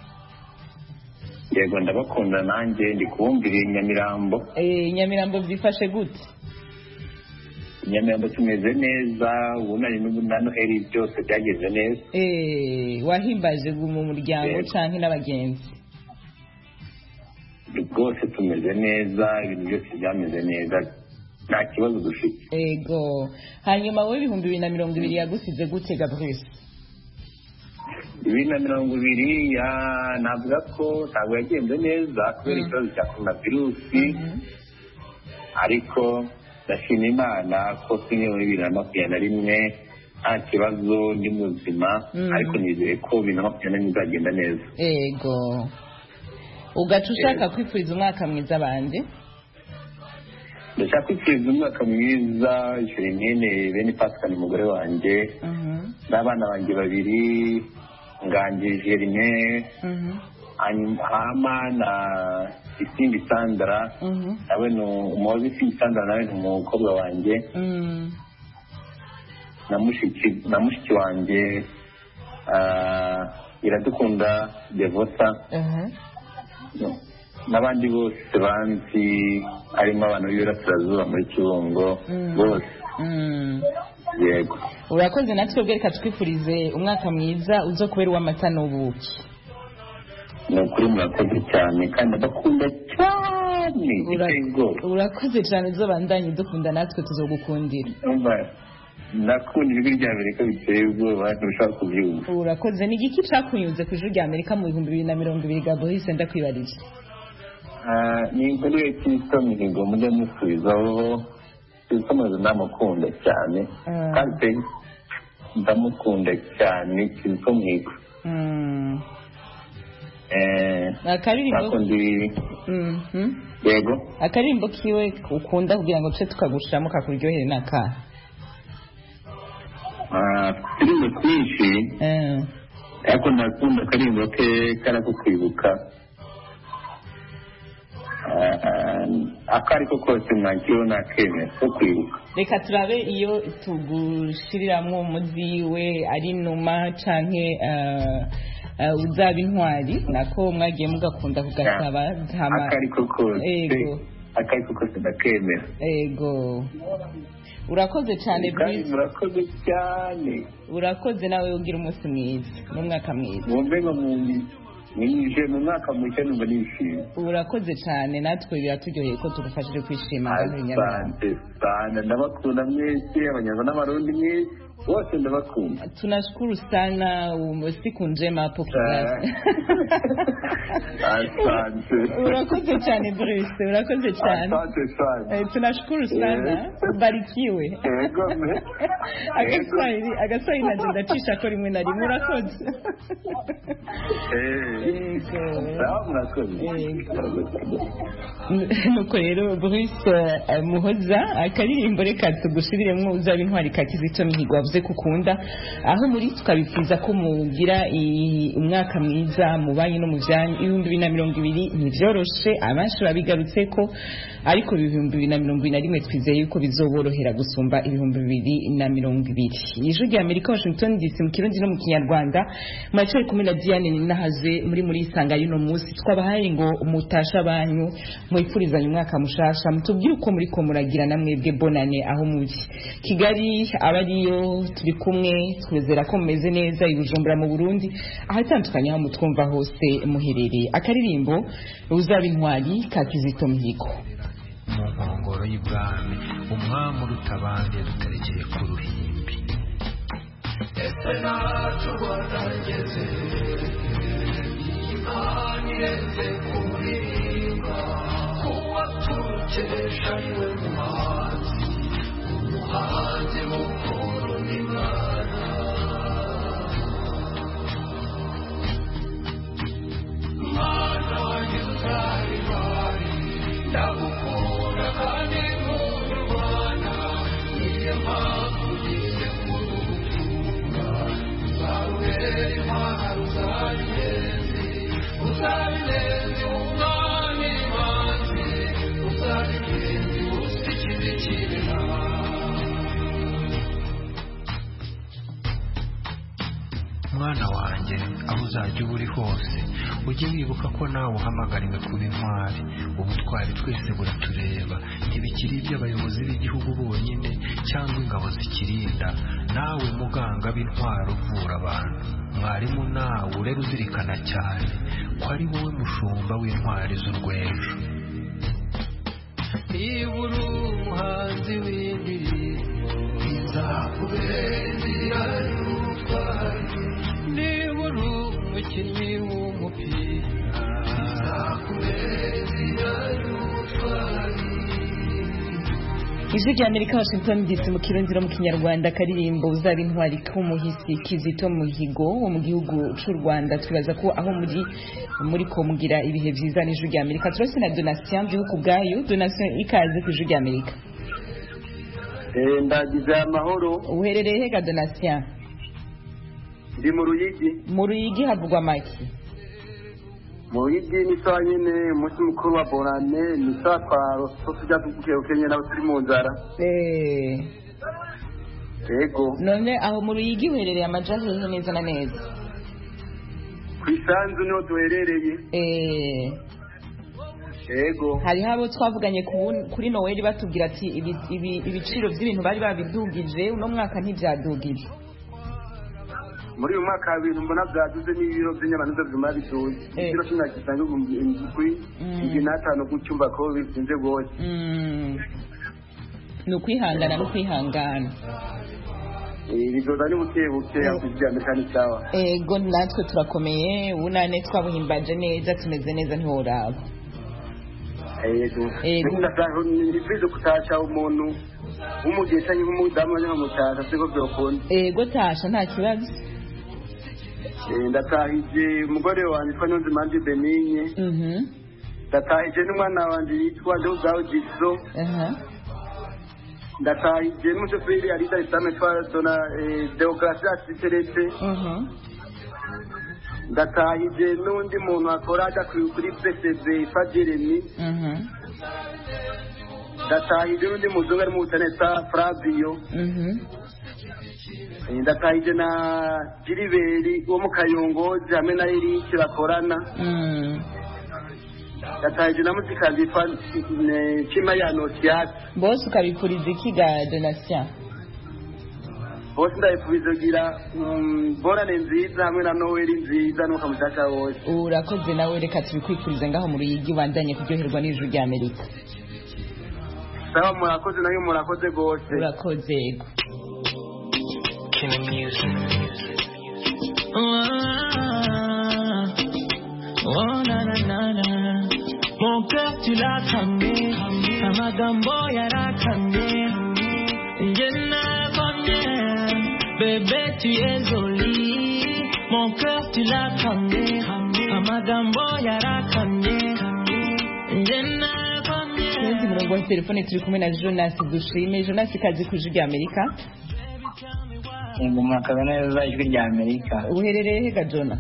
yego ndabakunda nanjye ndi kubumvira i nyamirambo Eh, nyamirambo byifashe gute nyamirambo tumeze neza ubunani na noheli byose byageze neza Eh, wahimbaje mu muryango Yego. canke n'abagenzi rwose tumeze neza ibintu byose byameze neza nta kibazo dufite ego hanyuma wowe ibihumbi bibiri na mirongo ibiri yagusize gute gabrice bibiri na mirongo ibiri ya- navuga ko ntabwo yagenze neza kubera ikibazo cya korona virusi ariko ndashima imana ko kimwe muri bibiri na makumyabiri na rimwe nta kibazo ndi muzima Mm. ariko nizeye ko bibiri na makumyabiri na rimwe izagenda neza ego ugaca ushaka kwifuriza umwaka mwiza bande ndashaka kwifuriza umwaka mwiza jerimine bene pascal umugore wanjye n'abana banjye babiri nganji jerime hama na isimbi sandra nawe ni umuhozi isimbi sandra nawe ni umukobwa wanjye na mushiki na mushiki wanjye ah, iradukunda devota n'abandi bose banzi harimo abantu b'iburasirazuba muri kibungo bose yego urakoze natwe bwe reka twifurize umwaka mwiza uzo kubera uw'amata n'ubuki ni ukuri murakoze cyane kandi ndabakunda cyane biteye ubwoba urakoze cyane uzo bandanye dukunda natwe tuzogukundira Umva, ndakunda ijwi rya amerika biteye ubwoba ntushaka kubyumva urakoze ni igiki cakunyuze ku ijwi rya amerika mu bihumbi bibiri na mirongo ibiri gabohise ndakwibarije Ah, ni inkuru ya kristo mihigo mujya musubizaho kristo muzi ndamukunda cyane Ah. kandi pe ndamukunda cyane kristo mihigo Mm. Eh, akaririmbo ako ndi Mhm. yego akaririmbo kiwe ukunda kugira ngo tuce tukagushiramo kakuryohere n'akaha Ah, turimo twinshi ariko ndakunda akarimbo ke karako kwibuka Ah, ako ariko kose mwakiriho nakemera ko kwibuka reka turabe iyo tugushiriramwo umuziwe ari inuma canke eh, eh, uzaba intwari nako mwagiye mugakunda kugasaba hama- ako ariko kose Ego. ako ariko kose ndakemera ego urakoze cyane kandi Bruce. murakoze cyane urakoze nawe ugira umunsi mwiza n'umwaka mwiza mwumve ngo mwinjije mu mwaka mushya numva nishimye urakoze cyane natwe biraturyoheye ko tugufashije kwishima ngaho i Nyamirambo. asante sana ndabakunda mwese abanyarwanda n'abarundi mwese bose ndabakunda tunashukuru sana um, siku njema hapo Kigali. asante urakoze cyane Bruce urakoze cyane asante sana Eh, tunashukuru sana ubarikiwe Yego, me. agaswahili agaswahili nanje ndacisha ko rimwe na rimwe urakoze Yego. sawa murakoze nuko rero Bruce eh, muhoza akaririmbo reka tugushiriremwo uzaba intwari ka kizito mihigo wavuze ko ukunda aho muri tukabifuza ko mugira i- umwaka mwiza mu banyi no mu byanyu ibihumbi bibiri na mirongo ibiri ntibyoroshe abenshi babigarutse ko ariko ibihumbi bibiri na mirongo ibiri na rimwe twizeye yuko bizoborohera gusumba ibihumbi bibiri na mirongo ibiri ijwi rya amerika washington dc mu kirundi no mu kinyarwanda muracyari kumwe na diane ninahaze muri muri isanga y'uno munsi twabahaye ngo mutasha banyu mwifurizaanye umwaka mushasha mutubwire uko muri ko muragira na mwebwe bonane aho muri kigali aba ariyo turi kumwe twizera ko mumeze neza i bujumbura mu burundi ahatandukanye aho mutwumva hose muherereye akaririmbo uzaba intwari ka kizito mihigo mu nkongoro y'ibwami umwami uruta abandi yaduterekeye ku ruhimbi ese nacu rwatageze imana irenze kuririmba kuba turukesha iwe muhanzi umuhanzi mukuru n'imana mana y'uzari bari ndagukunda kandi nkurwana niyo mpamvu ugiye kurutunga uzarubera intwaro uzabinezi uzabinezi umwami mwana wanjye aho uzajya uba uri hose ujye wibuka ko nawe uhamagariwe kuba intwari ubutwari twese buratureba ntibikiri iby'abayobozi b'igihugu bonyine cyangwa ingabo zikirinda nawe muganga b'intwaro uvura abantu mwarimu nawe urera uzirikana cyane ko ari wowe mushumba w'intwari z'urwejo niba uri umuhanzi w'indirimbo izakubera inzira y'ubutwari niba uri umukinnyi w'umupira izakubera inzira y'ubutwari ijwi rya amerika washington dc mu kirundiro mu kinyarwanda karirimbo uzaba intwari k'umuhisi kizito muhigo wo mu gihugu cy'u rwanda twibaza ko aho muri muri ko mugira ibihe byiza n'ijwi rya amerika turose na donatien gihugu bwayo donatien ikaze ku ijwi rya amerika ndagize amahoro uherereye hega donatien ndi mu ruyigi mu ruyigi havugwa make mu ruyigi ni sawa nyine umunsi mukuru wa borane ni sawa twaro two tujya tukekenye nabo turi mu nzara yego none aho mu ruyigi uherereye amaja hehe neza na neza ku isanzu niho duherereye yego hariho abo twavuganye kuri noweli batubwira ati ibiciro by'ibintu bari babidugije uno mwaka ntibyadugije muri uyu mwaka ibintu mbona byaduze n'ibiro by'inyama nizo byuma biduze ikiro cumi na gisanga ibihumbi indwi indwi n'atanu gucyumva ko bizinze rwose ni ukwihangana no kwihangana bizoza ni buke buke yakwishyura amerika ni sawa ego natwe turakomeye ubunane twabuhimbaje neza tumeze neza ntiworaba yego nifuje kutasha umuntu w'umugihe cyangwa nk'umudamu cyangwa mutasha siko byokunda ego tasha nta kibazo ndatahije umugore wanjye witwa niyonzimanje benigne ndatahije n'umwana wanjye yitwa ndehuzaho giso ndatahije n'umushoferi arida isame twa dona deograsias terete ndatahije n'undi muntu akora ajya kuri psb yitwa jeremy ndatahije n'undi muzungu ari mu butaneta flavio ndatahije na jiriberi wo mu kayongozi hamwe na erike bakorana ndatahije na muzikazi yitwa nshima ya nosiyati bose ukabifuriza iki ga donatien bose ndabifuriza kugira borane nziza hamwe na noweli nziza n'uko mushaka wose urakoze nawe reka tubikwifuriza ngaho mu ruyigi ubandanye kuryoherwa n'ijuru rya amerika sawa murakoze nayo murakoze rwose urakoze yego Oh, na, na, na, na. Mon cœur tu l'as cramé amagambo yarakamye njye nabonye bébé tu es jolie mon cœur tu l'as cramé amagambo yarakamye njye nabonye Kurenza umurongo wa telefone turi kumwe na Jonas dushime Jonas kazi ku ijwi rya Amerika ngo mwakaza neza ijwi rya amerika uherereye hega Jona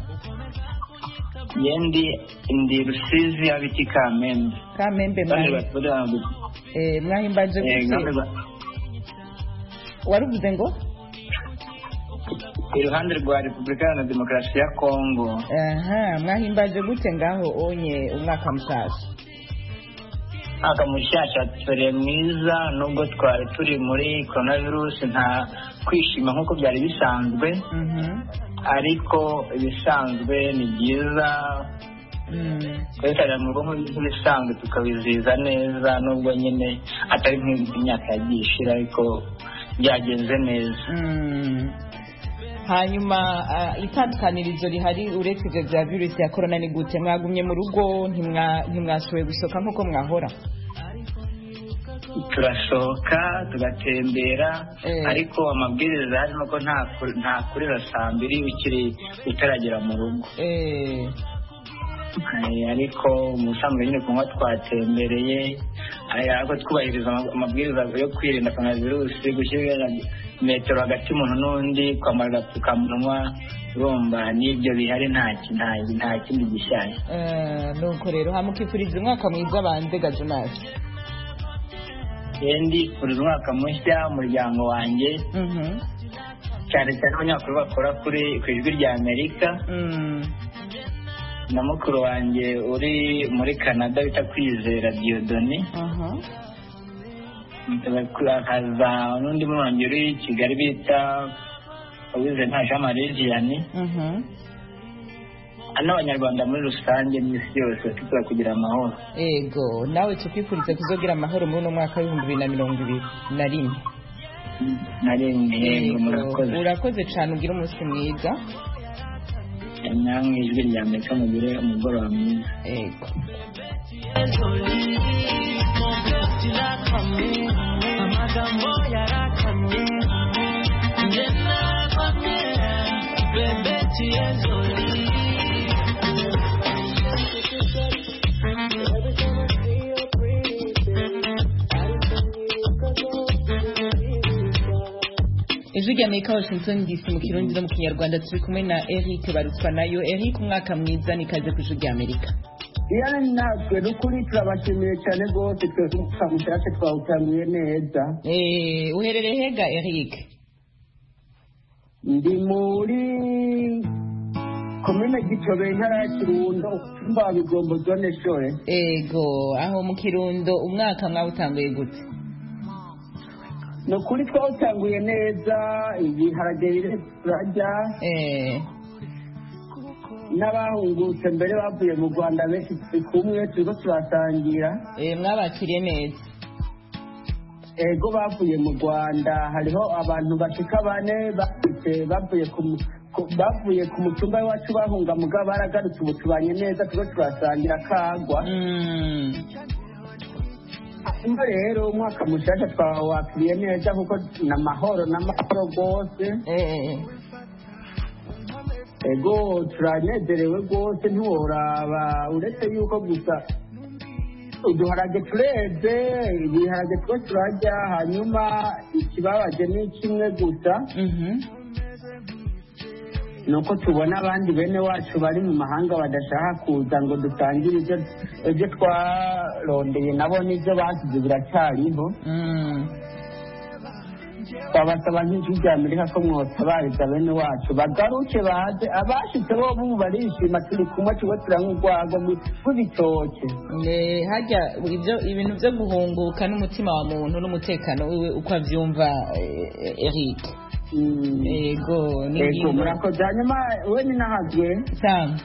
yendi ndi rusizi abiti kamembe kamembe kandi mwahi batura eh mwahimbaje gute waruvuze ngo iruhande rwa repubulika iharanira demokarasi ya kongo aha mwahimbaje gute ngaho onye umwaka mushasha mwaka mushyashya turi mwiza nubwo twari turi muri coronavirus nta kwishima nk'uko byari bisanzwe ariko ibisanzwe ni byiza twerekana mu rugo nk'ibisanzwe tukabizihiza neza nubwo nyine atari nk'imyaka yagiye ishira ariko byagenze neza hanyuma ah, itandukanirizo rihari uretse ibyo bya virusi ya korona ni gute mwagumye mu rugo ntimwa- ntimwashoboye gusohoka nk'uko mwahora turasohoka tugatembera Eh. ariko amabwiriza harimo ko nta ku- nta kurira saa mbiri ukiri utaragera mu rugo Eh, Eh, ariko ubusanzwe nyine kunywa twatembereye eh, ariko twubahiriza ama- amabwiriza yo kwirinda korona virusi gushyira metero hagati y'umuntu n'undi kwambara agapfukamunwa urumva n'ibyo bihari nta ki- nta- nta kindi gishyashya eh, nuko rero hamukifuriza umwaka mwiza banze ga Jonas yendi buri mwaka mushya umuryango wanjye cyane cyane abanyamakuru bakora kuri ku ijwi rya amerika na mukuru wanjye uri muri canada bita kwizera diyodoni hakaza n'undi murongi uri i kigali bita uwize nta jean marie vianney n'abanyarwanda muri rusange n'isi yose tuza kugira amahoro ego nawe tukwifuriza kuzogira amahoro muri uno mwaka w'ibihumbi bibiri na mirongo ibiri na rimwe na rimwe yego Ego, murakoze urakoze cyane ugira umunsi mwiza namwe ijwi rya amerika mugire umugoroba mwiza ego amagambo yarakamye njye nakwamye bebe tiyezoli ijwi rya amerika washington dc mu kirundi no mu kinyarwanda turi kumwe na eric barutswa nayo eric umwaka mwiza nikaze ku ijwi rya amerika iyana natwe n'ukuri turabashimiye cyane rwose twese umufuka mushyashya twawutanguye neza Eh, uherereye hega eric ndi muri komine gitobe intara ya kirundo tumba wa bigombo zone shore ego aho mu kirundo umwaka mwawutanguye gute ni ukuri twawutanguye neza ibiharage bire turarya n'abahungutse mbere bavuye mu rwanda benshi turi kumwe turiko turasangira mwabakiriye neza ego bavuye mu rwanda hariho abantu bashika bane bahise bavuye ku mu- ku- bavuye ku mutumba iwacu bahunga mugabo baragarutse ubu tubanye neza turiko turasangira kagwa hanyuma rero umwaka mushasha twawakiriye neza kuko ni amahoro n'amahoro rwose ego turanezerewe rwose ntiworaba uretse yuko gusa uduharage tureze ibiharage two turarya hanyuma ikibabaje ni kimwe gusa ni uko tubona abandi bene wacu bari mu mahanga badashaka kuza ngo dusangire ibyo ibyo twarondeye nabo n'ibyo basize biracyariho twabasaba nk'ijwi rya amerika ko mwotabariza bene wacu bagaruke baze abashitse bo bubu barishima turi kumwe tuba turanywa urwagwa rw'ibitoke Eh, harya ibyo ibintu byo guhunguka n'umutima wa muntu n'umutekano wiwe uko abyumva eh, eric ego ni ego ingingo murakoze hanyuma we ni nahazwe cyane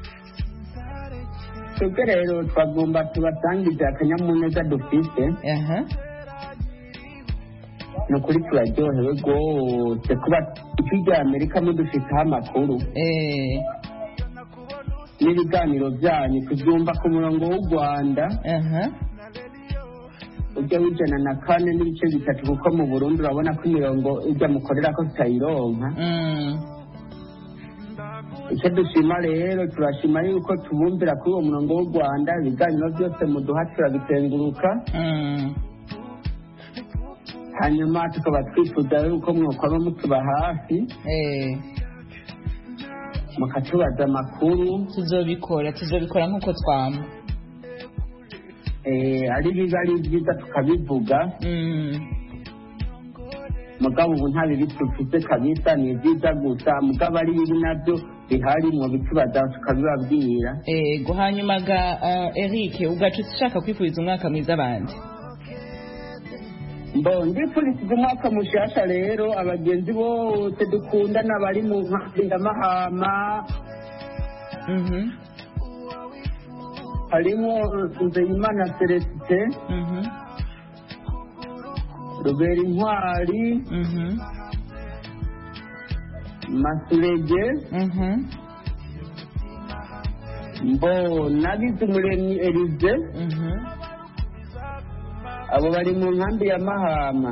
twebwe rero twagomba tubasangize akanyamuneza dufite ni ukuri turaryohewe rwose kuba ijwi rya amerika mudufiteho amakuru n'ibiganiro byanyu tubyumva ku murongo w'u rwanda ujya w'ijana na kane n'ibice bitatu kuko mu burundi urabona ko imirongo ijya mukorera ko tutayironka icyo dushima rero turashima yuko tubumvira kuri uwo murongo w'u rwanda ibiganiro byose muduha turabitenguruka hanyuma tukaba twifuza yuko mwokwaba mutuba hafi mukatubaza amakuru tuzobikora tuzobikora nk'uko twama eh, ari biba ari byiza tukabivuga mugabo ubu nta bibi dufite kabisa ni byiza gusa mugabo ari bibi nabyo bihari mu bitubaza tukabibabwira ego hanyuma ga eh, eric ugaca ushaka kwifuriza umwaka mwiza abandi mbo ndifuriza umwaka mushasha rero abagenzi bose dukundana bari mu nkambi ya mahama harimo nzeyimana celesite rubera intwari masurege mbo nabize umuremyi elize abo bari mu nkambi ya mahama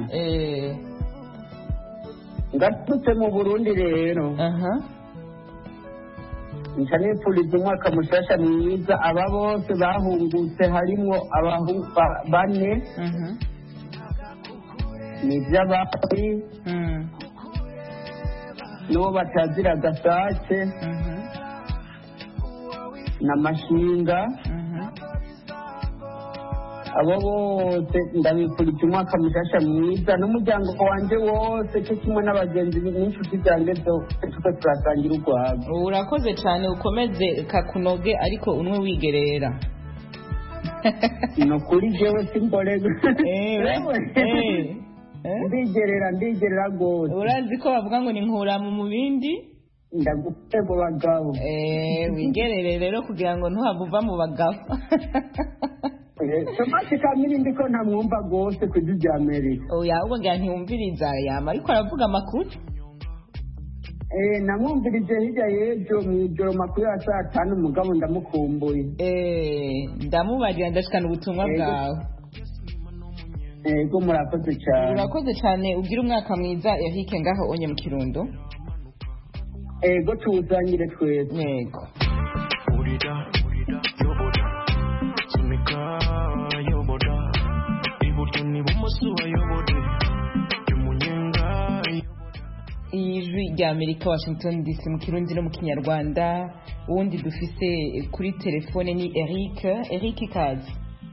ngatutse mu burundi rero nca nifuriza umwaka mushasha mwiza aba bose bahungutse harimwo abahungu ba- bane ni iby'abari n'uwo batazira gasake na mashinga abo bose ndabifurije umwaka mushasha mwiza n'umuryango wanjye wose cyo kimwe n'abagenzi n'inshuti zanjye zose tuko turasangira urwabo urakoze cyane ukomeze kakunoge ariko unwe wigerera ni ukuri jewe simborego ndigerera ndigerera rwose urazi ko bavuga ngo ni nkuramu mu bindi ndagufite mu bagabo wigerere rero kugira ngo ntuhave uva mu bagabo tomasi kamiri ndiko ntamwumva rwose ku ijwi rya amerika oya ubwo ngira ntiwumviriza yama ariko aravuga amakuru namwumvirije hirya y'ejo mu ijoro makuru ya saa tanu umugabo ndamukumbuye ndamubarira ndashikana ubutumwa bwawe yego murakoze cyane urakoze cyane ugira umwaka mwiza yahike ngaho onye mu kirundo yego tuwuzangire twese yego sunika yoboda iburyo n'ibumoso wayobode y'umunyenga ijwi rya amerika washington dc mu kirundi no mu kinyarwanda uwundi dufise kuri telefone ni eric eric ikaze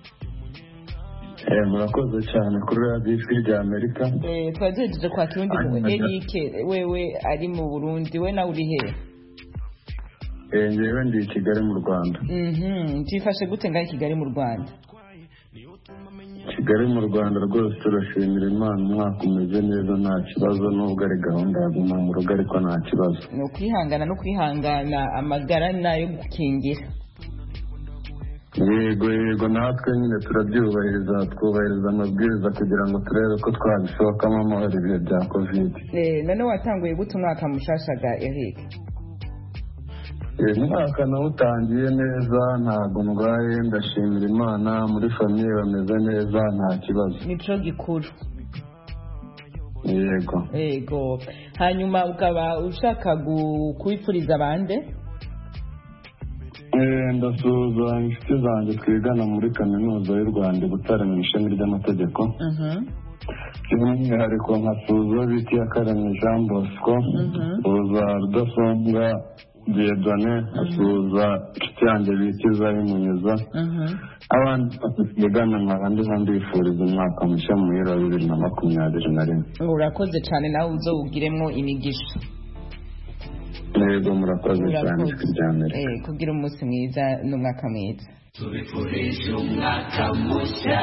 murakoze cyane kuri radiyo ijwi rya amerika twari duhejeje kwakira undi mu eric wewe ari mu burundi we nawe uri hehe ngewe ndi i kigali mu rwanda byifashe gute ngaho i kigali mu rwanda kigali mu rwanda rwose turashimira imana umwaka umeze neza nta kibazo nubwo ari gahunda ya guma mu rugo ariko nta kibazo ni ukwihangana no kwihangana amagara nayo gukingira yego yego natwe nyine turabyubahiriza twubahiriza amabwiriza kugira ngo turebe ko twabisohokamo amahoro ibihe bya kovide none watanguye gute umwaka mushashaga eric uyu mwaka nawe utangiye neza ntabwo ndwaye ndashimira imana muri famiye bameze neza nta kibazo nico gikuru yego yego hanyuma ukaba ushaka kubipfuriza abande ndasuhuza inshuti zanjye twigana muri kaminuza y'u rwanda i butare mu ishami ry'amategeko by'umwihariko nkasuhuza bita iyakaremye jean bosco suhuza rudasumbwa diedone asuhuza inshuti yanjye bita izayimunyuza abandi twigana nkaba ndiho ndifuriza umwaka mushya muhira wa bibiri na makumyabiri na rimwe urakoze cyane nawe uzowugiremo imigisha yego murakoze cyane ijwi rya mbere kugira umunsi mwiza n'umwaka mwiza tubifurije umwaka mushya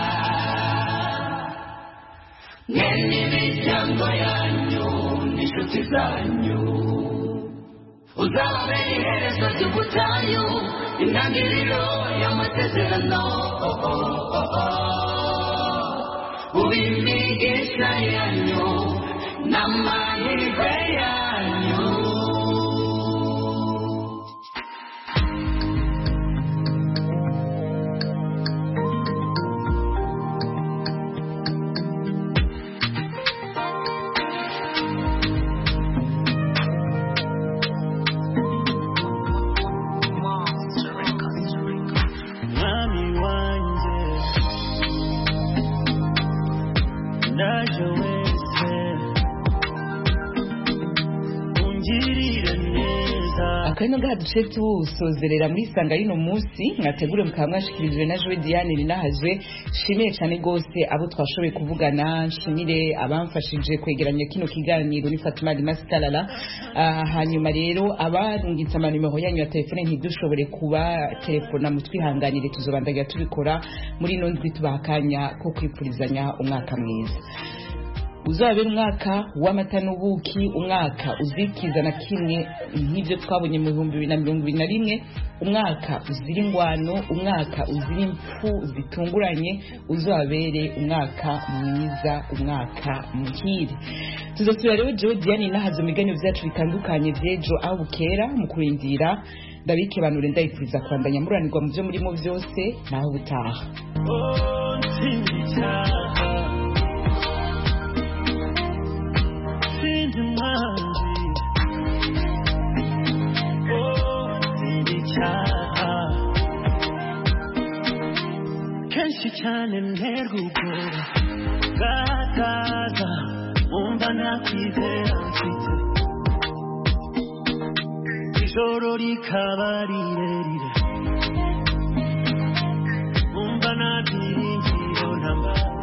mwe n'imiryango yanyu n'inshuti zanyu uzababera iherezo ry'ubutayu intangiriro y'amasezerano uw'imigisha yanyu n'amahirwe yanyu mwami wanjye ndaje wese ungirire neza akari ngaha duce tuwusozerera muri isanga y'uno munsi mwategure mukaba mwashikirijwe na jowe diane rinahazwe nshimiye cyane rwose abo twashoboye kuvugana nshimire abamfashije kwegeranya kino kiganiro ni fatima dimasitarara hanyuma rero abarungitse amanimero yanyu ya telefone ntidushobore kuba telefona mutwihanganire tuzobandagira tubikora muri ino ndwi tubaha akanya ko kwifurizanya umwaka mwiza uzabera umwaka w'amata n'ubuki umwaka uzikiza na kimwe nk'ibyo twabonye mu bihumbi bibiri na mirongo ibiri na rimwe umwaka uzira ingwano umwaka uzira impfu zitunguranye uzabere umwaka mwiza umwaka muhire tuzasubira rero jewe diane nahaza mu biganiro byacu bitandukanye by'ejo aho bukera mu kurindira ndabike banure ndayifuriza kwandanya muranirwa mu byo murimo byose naho butaha oh ntsinzi icyaha ntsinzi umwanzi oh ntsinzi icyaha kenshi cyane nterwa ubwoba bwataza wumva nakwizera mfite ijoro rikaba rirerire wumva nabyiringira namba